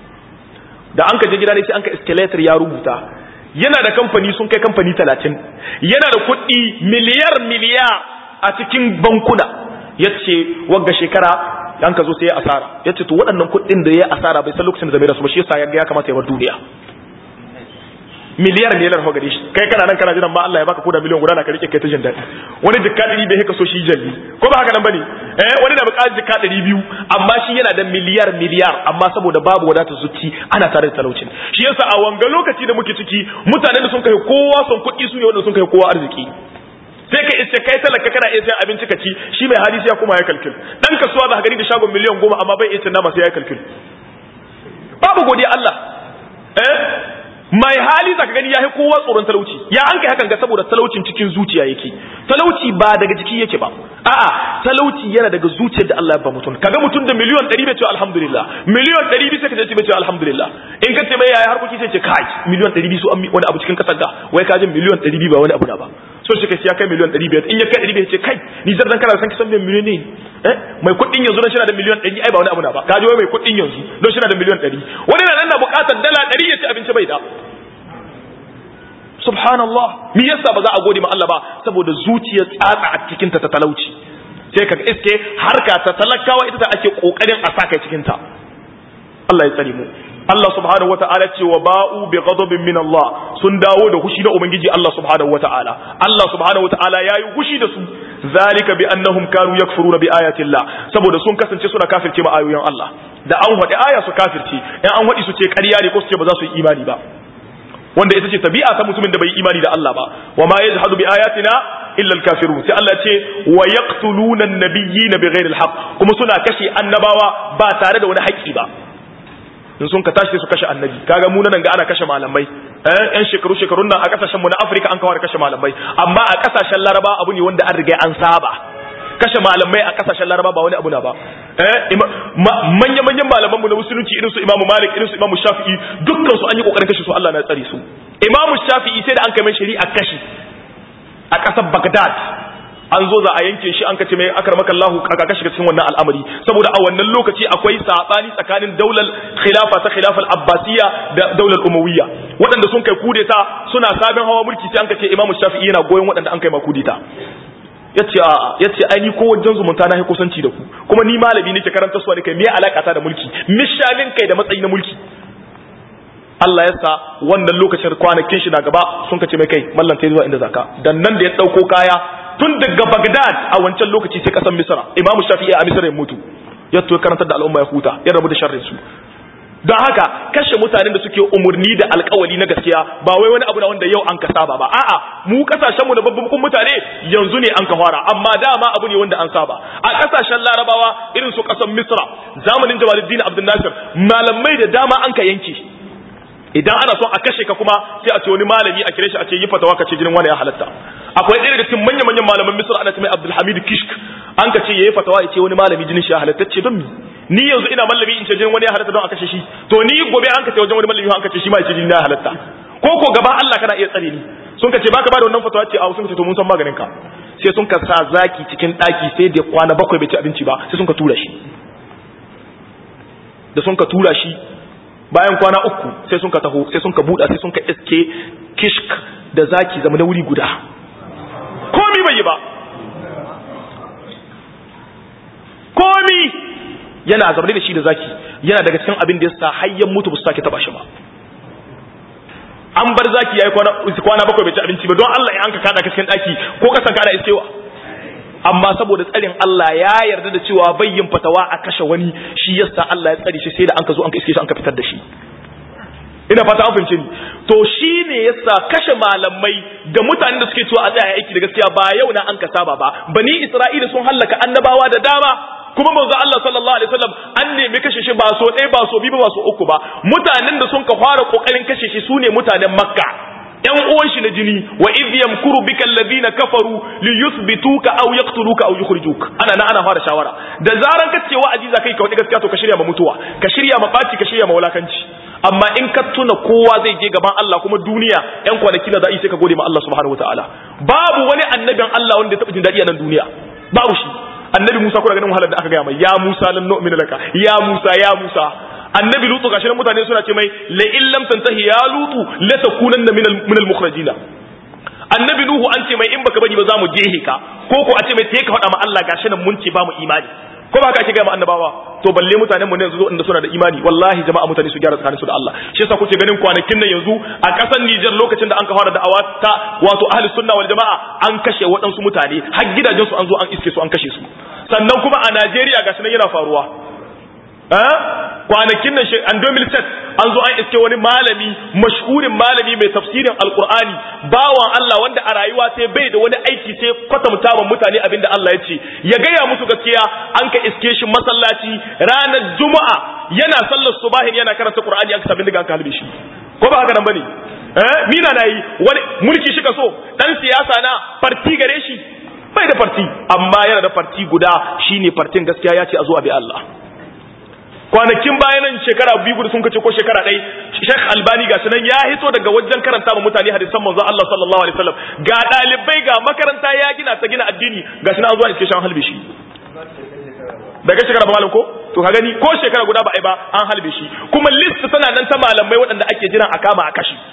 da an ka je gida ne sai an ka escalator ya rubuta yana da kamfani sun kai kamfani talatin yana da kuɗi miliyar miliyar a cikin bankuna ya ce wagga shekara an ka zo sai ya asara ya ce to waɗannan kuɗin da ya asara bai san lokacin da zai da su ba shi yasa ya ga ya kamata ya bar duniya miliyar miliyar ho gare shi kai kana nan kana jiran ma Allah ya baka koda miliyan guda na ka rike kai ta jin daɗi wani jikka ɗari bai haka so shi jalli ko ba haka nan bane eh wani da buƙatar jikka ɗari biyu amma shi yana da miliyar miliyar amma saboda babu wadatar zuci ana tare da talaucin shi yasa a wanga lokaci da muke ciki mutanen da sun kai kowa son kuɗi su ne wanda sun kai kowa arziki sai ka iske kai talaka kana iya sayan abinci ka ci shi mai hali sai ya kuma ya kalkil dan kasuwa za ka gani da shagon miliyan goma amma bai iya cin nama sai ya kalkil babu godiya Allah eh mai hali zaka gani yayi kowa tsoron talauci ya an kai hakan ga saboda talaucin cikin zuciya yake talauci ba daga jiki yake ba a'a talauci yana daga zuciyar da Allah ya ba mutum kaga mutum da miliyon 100 bai ce alhamdulillah miliyon 200 sai ka ce bai ce alhamdulillah in ka ce mai yayi harkoki sai ce kai miliyon 200 su an wani abu cikin kasar ga wai ka ji miliyon 200 ba wani abu na ba so shi kai ya kai miliyon 500 in ya kai 500 ce kai ni zan kana san kisan miliyon ne eh mai kuɗin yanzu don shi na da miliyon 100 ai ba wani abu na ba ka ji wai mai kuɗin yanzu don shi na da miliyon 100 wani na nan na buƙatar dala 100 ya ci abinci bai da subhanallah me yasa ba za a gode ma Allah ba saboda zuciyar tsatsa a cikin ta ta talauci sai ka iske harka ta talakawa ita ta ake kokarin a saka cikin ta Allah ya tsare mu Allah subhanahu wata'ala ce wa ba'u bi ghadabin min Allah sun dawo da hushi da ubangiji Allah subhanahu wata'ala Allah subhanahu wata'ala yayi hushi da su zalika bi annahum kanu yakfuruna bi ayati Allah saboda sun kasance suna kafirce ma ayoyin Allah da an faɗi aya su kafirce in an faɗi su ce ƙarya ne ko su ce ba za su yi imani ba wanda ita ce tabi'a ta mutumin da bai imani da Allah ba wa ma yajhadu bi ayatina illa al-kafirun sai Allah ce wa yaqtuluna an-nabiyyina bighairi al-haqq kuma suna kashe annabawa ba tare da wani haƙƙi ba in sun ka tashi su kashe annabi kaga mu nan ga ana kashe malamai eh yan shekaru shekarun nan a kasashen mu na Afirka an kawar kashe malamai amma a kasashen Laraba abu ne wanda an riga an saba kashe malamai a kasashen Laraba ba wani abu na ba eh manya manyan malaman mu na musulunci irin su Imam Malik irin su Imam Shafi'i dukkan su an yi kokarin kashe su Allah na tsare su Imam Shafi'i sai da an kai mai shari'a kashi a kasar Baghdad an zo za a yanke shi an kace mai akramaka Allahu aka kashi cikin wannan al'amari saboda a wannan lokaci akwai sabani tsakanin daular khilafa ta khilafal abbasiyya da daular umawiyya waɗanda sun kai kudeta suna sabin hawa mulki sai an kace Imam Shafi'i yana goyon waɗanda an kai ma kudeta yace a yace ai ni ko wajen zumunta na kusanci da ku kuma ni malami nake karanta su ne kai me alaka ta da mulki mishalin kai da matsayi na mulki Allah ya sa wannan lokacin kwanakin shi na gaba sun kace mai kai mallan sai zuwa inda zaka dan nan da ya dauko kaya tun daga Baghdad a wancan lokaci sai kasan Misra Imam Shafi'i a Misra ya mutu ya to karantar da al'umma ya huta ya rabu da sharrin su don haka kashe mutanen da suke umurni da alkawali na gaskiya ba wai wani abu na wanda yau an ka saba ba a'a mu kasashen mu na babban mutane yanzu ne an ka fara amma dama abu ne wanda an saba a kasashen larabawa irin su kasan misra zamanin jamaluddin abdul nasir malamai da dama an ka yanke idan ana son a kashe ka kuma sai a ce wani malami a kire shi a ce yi fatawa ka ce jinin wani ya halatta akwai ɗaya daga cikin manya manyan malaman misra ana ce mai abdul hamid kishk an ka ce yayi fatawa ya ce wani malami jinin shi ya halatta ce don mi ni yanzu ina mallami in ce jinin wani ya halatta don a kashe shi to ni gobe an ka ce wajen wani mallami an ka ce shi ma ya ce jinin ya halatta ko ko gaban Allah kana iya tsare ni sun ka ce baka ba da wannan fatawa ce a sun ka ce to mun san maganin ka sai sun ka sa zaki cikin daki sai da kwana bakwai bai ci abinci ba sai sun ka tura shi da sun ka tura shi bayan kwana uku sai sun ka taho sai sun ka buɗa sai sun ka iske kishk da zaki zama na wuri guda komi bai yi ba komi yana zaune da shi da zaki yana daga cikin abin da ya sa hayyan mutu ba su sake taba shi ba an bar zaki yayi kwana kwana bakwai bai ci abinci ba don Allah ya anka kada ka cikin daki ko kasan kada iskewa amma saboda tsarin Allah ya yarda da cewa bayyin fatawa a kashe wani shi yasa Allah ya tsare shi sai da an ka zo an ka iske shi an ka fitar da shi ina fata an fahimce ni to shi ne yasa kashe malamai da mutanen da suke cewa a tsaya aiki da gaskiya ba yau na an ka saba ba bani Isra'ila sun hallaka annabawa da dama kuma manzo Allah sallallahu alaihi wasallam an nemi kashe shi ba so ɗaya ba so biyu ba so uku ba mutanen da sun ka fara kokarin kashe shi sune mutanen Makka ‘yan uwan shi na jini wa idh yamkuru bika alladhina kafaru li yuthbituka aw yaqtuluka aw yukhrijuk ana na ana fara shawara da zaran ka ce wa'azi za kai ka wadi gaskiya to ka shirya ma mutuwa ka shirya ma baci ka shirya ma wulakanci amma in ka tuna kowa zai je gaban Allah kuma duniya ‘yan kwanaki na za'i sai ka gode ma Allah subhanahu wataala babu wani annabin Allah wanda ya taɓa jin daɗi a nan duniya babu shi annabi Musa kuna ganin wahalar da aka gaya mai ya Musa lan nu'mina laka ya Musa ya Musa annabi lutu gashi nan mutane suna ce mai la in lam tantahi ya lutu la takunanna min al min al mukhrajin annabi nuhu an ce mai in baka bari ba za mu jehe ka ko ko a ce mai te ka faɗa ma Allah gashi nan mun ce ba mu imani ko ba haka ake ga annabawa to balle mutanen mu ne yanzu inda suna da imani wallahi jama'a mutane su gyara tsakanin su da Allah shi yasa kuke ganin kwanakin nan yanzu a kasar Niger lokacin da an ka fara da'awa ta wato ahli sunna wal jama'a an kashe waɗansu mutane har gidajen su an zo an iske su an kashe su sannan kuma a Najeriya gashi nan yana faruwa kwanakin nan an 2007 an zo an iske wani malami mashhurin malami mai tafsirin alkur'ani bawan Allah wanda a rayuwa sai bai da wani aiki sai kwatanta wa mutane abinda Allah ya ce ya gaya musu gaskiya an ka iske shi masallaci ranar juma'a yana sallar subahin yana karanta qur'ani an ka sabin daga an kalbe shi ko ba haka nan bane eh mina nayi wani mulki shi ka so dan siyasa na farti gare shi bai da farti amma yana da farti guda shine fartin gaskiya ya ce a zo a bi Allah kwanakin bayanan shekara biyu gudu sun kace ko shekara ɗai Sheikh Albani ga nan ya hito daga wajen karanta ma mutane hadisan manzon Allah sallallahu alaihi wasallam ga dalibai ga makaranta ya gina ta gina addini ga nan an zo a iske shan halbe shi daga shekara ba malam ko to ka gani ko shekara guda ba ai ba an halbe shi kuma list tana nan ta malamai waɗanda ake jiran a kama a kashi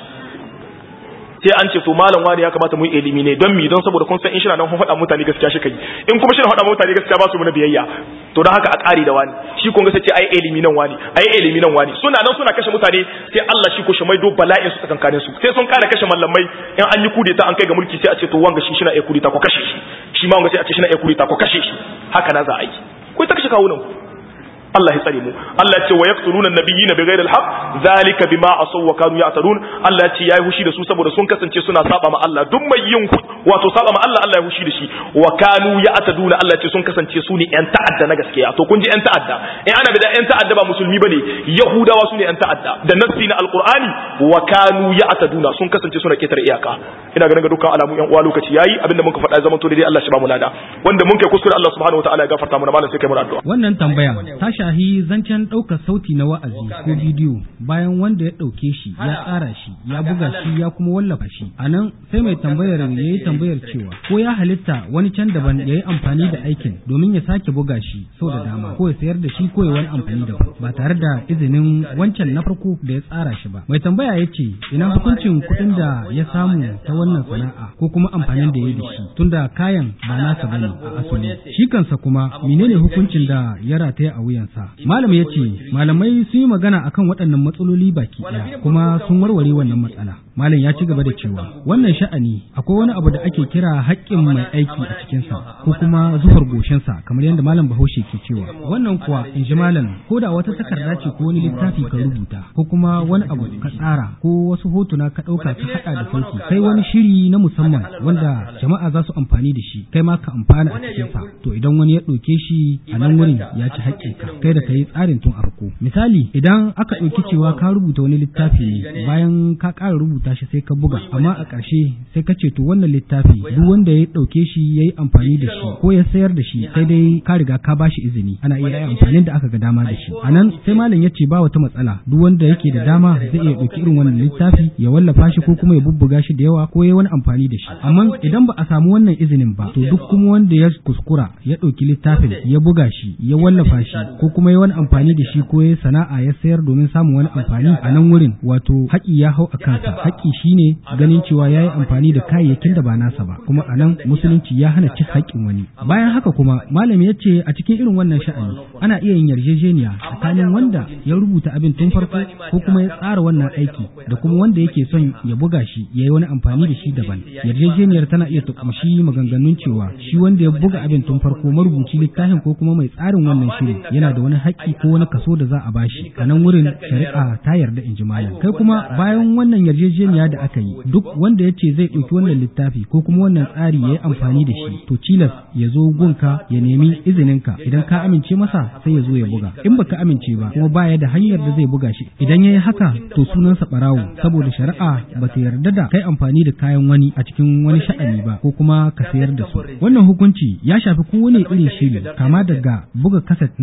sai an ce to malam wani ya kamata mu yi ilimi ne don mi don saboda kun san in shi na nan faɗa mutane gaskiya shi kai in kuma shi na faɗa mutane gaskiya ba su mana biyayya to don haka a ƙari da wani shi kun ga sai ce ai ilimi nan wani ai ilimi nan wani suna nan suna kashe mutane sai Allah shi ko shi maido bala'in su tsakankanin su sai sun ƙara kashe mallamai in an yi kudeta an kai ga mulki sai a ce to wanga shi shi na iya kudeta ko kashe shi shi ma wanga sai a ce shi na iya kudeta ko kashe shi haka na za a yi ku ta kashe kawunan Allah ya tsare mu Allah ya ce wa yaqtuluna nabiyina bighairi alhaq zalika bima asaw wa kanu ya'tadun Allah ya ce yayi hushi da su saboda sun kasance suna saba ma Allah duk mai yin wato saba ma Allah Allah ya hushi da shi wa kanu ya'taduna Allah ya ce sun kasance su ne yan ta'adda na gaskiya to kun ji yan ta'adda in ana da yan ta'adda ba musulmi bane yahudawa su ne yan ta'adda da nassi na alqur'ani wa kanu ya'taduna sun kasance suna ketare iyaka ina ganin ga dukkan alamu yan uwa lokaci yayi abinda muka faɗa zaman to dai Allah shi ba mu lada wanda mun kai kuskure Allah subhanahu wataala ya gafarta mana malam sai kai mu addu'a wannan tambaya ta shahi zancen ɗaukar sauti na wa'azi ko bidiyo bayan wanda ya ɗauke shi ya tsara shi ya buga shi ya kuma wallafa shi a nan sai mai tambayar ya yi tambayar cewa ko ya halitta wani can daban ya yi amfani da aikin domin ya sake buga shi sau da dama ko ya sayar da shi ko ya wani amfani da ba tare da izinin wancan na farko da ya tsara shi ba mai tambaya ya ce ina hukuncin kuɗin da ya samu ta wannan sana'a ko kuma amfanin da ya da shi tunda kayan ba nasa bane a asali shi kansa kuma menene hukuncin da ya rataya a wuyansa malam ya ce malamai sun yi magana akan waɗannan matsaloli baki ɗaya kuma sun warware wannan matsala malam ya ci gaba da cewa wannan sha'ani akwai wani abu da ake kira haƙƙin mai aiki a cikinsa ko kuma zuhar goshinsa kamar yadda malam bahaushe ke cewa wannan kuwa in ji malam ko da wata takarda ce ko wani littafi ka rubuta ko kuma wani abu ka tsara ko wasu hotuna ka ɗauka ka haɗa da sauki kai wani shiri na musamman wanda jama'a za su amfani da shi kai ma ka amfana a cikinsa to idan wani ya ɗauke shi a nan wurin ya ci haƙƙinka kai da ka yi tsarin tun a farko misali idan aka ɗauki cewa ka rubuta wani littafi ne bayan ka ƙara rubuta shi sai ka buga amma a ƙarshe sai ka ce to wannan littafi duk wanda ya ɗauke shi ya yi amfani da shi ko ya sayar da shi sai dai ka riga ka ba shi izini ana iya yi amfanin da aka ga dama da shi a nan sai malam ya ce ba wata matsala duk wanda yake da dama zai iya ɗauki irin wannan littafi ya wallafa shi ko kuma ya bubbuga shi da yawa ko ya wani amfani da shi amma idan ba a samu wannan izinin ba to duk kuma wanda ya kuskura ya ɗauki littafin ya buga shi ya wallafa shi ko kuma ya wani amfani da shi ko ya sana'a ya sayar domin samun wani amfani a nan wurin wato haƙi ya hau a kansa haƙi shine ganin cewa ya yi amfani da kayayyakin da ba nasa ba kuma a nan musulunci ya hana cin haƙƙin wani bayan haka kuma malami ya ce a cikin irin wannan sha'ani ana iya yin yarjejeniya tsakanin wanda ya rubuta abin tun farko ko kuma ya tsara wannan aiki da kuma wanda yake son ya buga shi ya yi wani amfani da shi daban yarjejeniyar tana iya tukumshi maganganun cewa shi wanda ya buga abin tun farko marubuci littafin ko kuma mai tsarin wannan shiri yana da wani haƙƙi ko wani kaso da za a bashi a nan wurin shari'a ta yarda in ji malam kai kuma bayan wannan yarjejeniya da aka yi duk wanda ya ce zai ɗauki wannan littafi ko kuma wannan tsari ya yi amfani da shi to cilas ya zo gunka ya nemi izininka idan ka amince masa sai ya zo ya buga in baka amince ba kuma baya da hanyar da zai buga shi idan ya yi haka to sunansa ɓarawo saboda shari'a ba ta yarda da kai amfani da kayan wani a cikin wani sha'ani ba ko kuma ka sayar da su wannan hukunci ya shafi kowane irin shiri kama daga buga kaset na sauti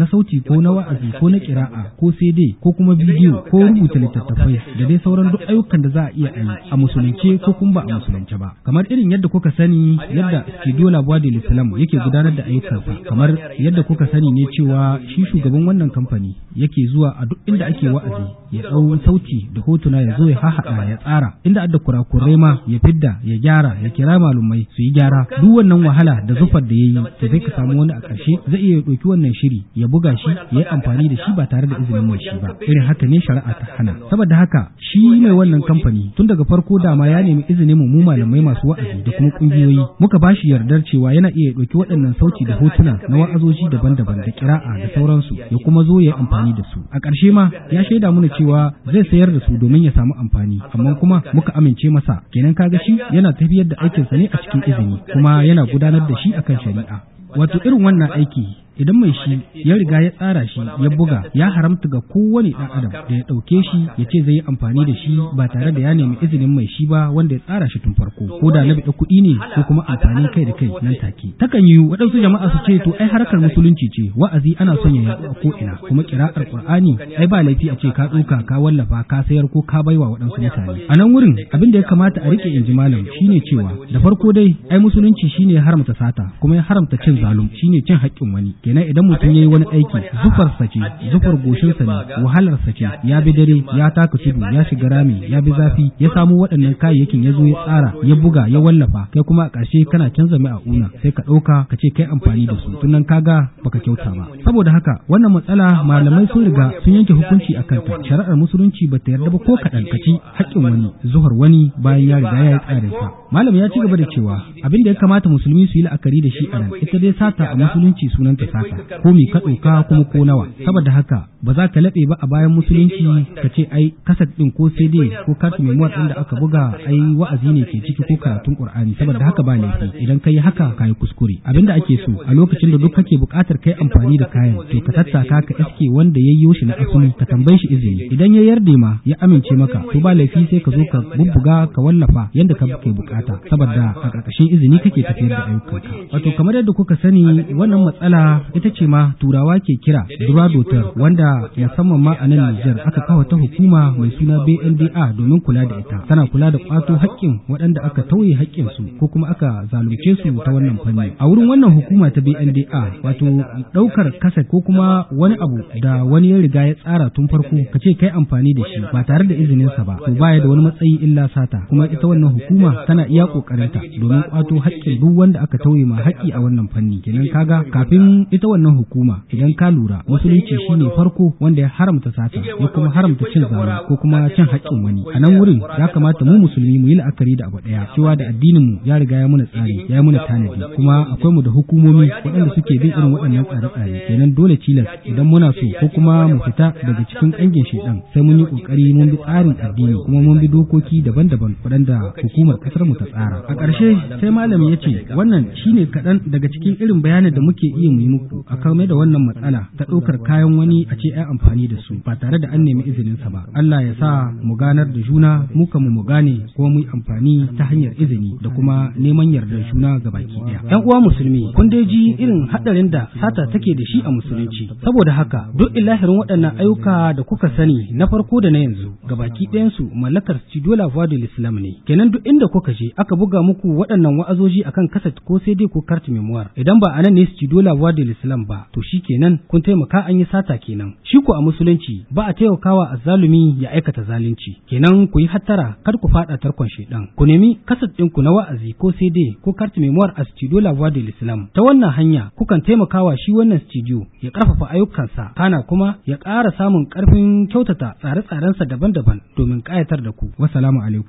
ko na wa'azi ko na kira'a ko CD ko kuma bidiyo ko rubuta littattafai da dai sauran duk ayyukan da za a iya yi a musulunce ko kuma ba a musulunce ba kamar irin yadda kuka sani yadda studio labuwa da islam yake gudanar da ayyukansa kamar yadda kuka sani ne cewa shi shugaban wannan kamfani yake zuwa a duk inda ake wa'azi ya ɗau sauti da hotuna ya zo ya hahaɗa ya tsara inda adda kurakurai ma ya fidda ya gyara ya kira malumai su yi gyara duk wannan wahala da zufar da ya yi to sai ka samu wani a ƙarshe zai iya ɗauki wannan shiri ya buga shi ya yi amfani da shi ba tare da izinin mai shi ba irin haka ne shari'a ta hana saboda haka shi mai wannan kamfani tun daga farko dama ya nemi izinin mu malamai masu wa'azi da kuma kungiyoyi muka ba shi yardar cewa yana iya ɗauki waɗannan sauti da hotuna na wa'azoji daban-daban da kira'a da sauransu ya kuma zo ya yi amfani da su a ƙarshe ma ya shaida mana cewa zai sayar da su domin ya samu amfani amma kuma muka amince masa kenan kaga shi yana tafiyar da aikinsa ne a cikin izini kuma yana gudanar da shi akan shari'a wato irin wannan aiki idan mai shi ya riga ya tsara shi ya buga ya haramta ga kowane ɗan adam da ya ɗauke shi ya ce zai yi amfani da shi ba tare da ya nemi izinin mai shi ba wanda ya tsara shi tun farko ko da na biɗa kuɗi ne ko kuma amfani kai da kai nan take takan yi waɗansu jama'a su ce to ai harkar musulunci ce wa'azi ana son ya yaɗu a ko ina kuma kira'ar qur'ani ai ba laifi a ce ka tsoka ka wallafa ka sayar ko ka baiwa waɗansu mutane a nan wurin abin da ya kamata a rike inji malam shine cewa da farko dai ai musulunci shine ya haramta sata kuma ya haramta cin zalum shine cin haƙƙin wani kenan idan mutum ya yi wani aiki zufarsa ce zufar goshinsa ne wahalarsa ce ya bi dare ya taka tudu ya shiga rami ya bi zafi ya samu waɗannan kayayyakin ya zo ya tsara ya buga ya wallafa kai kuma a ƙarshe kana canza mai a una sai ka ɗauka ka ce kai amfani da su tunan kaga baka kyauta ba saboda haka wannan matsala malamai sun riga sun yanke hukunci a kanta shari'ar musulunci ba ta yarda ba ko kaɗan ka ci haƙƙin wani zuhar wani bayan ya riga ya yi tsarin sa malam ya ci gaba da cewa abin da ya kamata musulmi su yi la'akari da shi a nan ita dai sata a musulunci sunanta sata ko me ka ɗauka kuma ko nawa saboda haka ba za ka laɓe ba a bayan musulunci ka ce ai kasat ɗin ko cd ko kartu memoir ɗin da aka buga ai wa'azi ne ke ciki ko karatun qur'ani saboda haka ba laifi idan ka yi haka ka yi kuskure abinda ake so a lokacin da duk kake buƙatar kai amfani da kayan to ka tattaka ka iske wanda ya yi shi na asali ka tambaye shi izini idan ya yarda ma ya amince maka to ba laifi sai ka zo ka bubbuga ka wallafa yadda ka ke bukata saboda a ƙarƙashin izini kake tafiyar da ayyukanka wato kamar yadda kuka sani wannan matsala ita ce ma turawa ke kira duradotar wanda musamman ma a nan Nijar aka kawo ta hukuma mai suna BNDA domin kula da ita tana kula da kwato haƙƙin waɗanda aka tauye haƙƙin su ko kuma aka zalunce su ta wannan fanni a wurin wannan hukuma ta BNDA wato ɗaukar kaset ko kuma wani abu da wani ya riga ya tsara tun farko ka ce kai amfani da shi ba tare da izinin sa ba to baya da wani matsayi illa sata kuma ita wannan hukuma tana iya kokarinta domin kwato haƙƙin duk wanda aka tauye ma haƙƙi a wannan fanni kenan kaga kafin ita wannan hukuma idan ka lura musulunci shine farko wanda ya haramta sata ya kuma haramta cin zalunci ko kuma cin haƙƙin wani a nan wurin ya kamata mu musulmi mu yi la'akari da abu ɗaya cewa da addinin mu ya riga ya muna tsari ya muna tanadi kuma akwai mu da hukumomi waɗanda suke bin irin waɗannan tsare-tsare kenan dole tilas idan muna so ko kuma mu fita daga cikin ƙangin shedan sai mun yi ƙoƙari mun bi tsarin addini kuma mun bi dokoki daban-daban waɗanda hukumar ƙasar mu ta tsara a ƙarshe sai malami ya ce wannan shine kaɗan daga cikin irin bayanin da muke iya mu yi muku a kame da wannan matsala ta ɗaukar kayan wani a ce ai amfani da su ba tare da an nemi izinin sa ba Allah ya sa mu ganar da juna mu kan mu gane kuma mu yi amfani ta hanyar izini da kuma neman yardar juna ga baki ɗaya ƴan uwa musulmi kun dai ji irin haɗarin da sata take da shi a musulunci saboda haka duk ilahirin waɗannan ayyuka da kuka sani na farko da na yanzu ga baki ɗayan su mallakar Studio La Voix de l'Islam ne kenan duk inda kuka je aka buga muku waɗannan wa'azoji akan kaset ko sai dai ko carte memoire idan ba anan ne Studio La Voix de l'Islam ba to shi kenan kun taimaka an yi sata kenan shi ko a musulunci ba a taimakawa azzalumi ya aikata zalunci kenan ku yi hattara kar ku fada tarkon shedan ku nemi kaset ɗinku na wa'azi ko sai dai ko carte memoire a Studio La Voix de l'Islam ta wannan hanya kukan taimakawa shi wannan studio ya karfafa ayyukansa kana kuma ya ƙara samun ƙarfin kyautata tsare-tsarensa daban-daban domin ƙayatar da ku wassalamu alaikum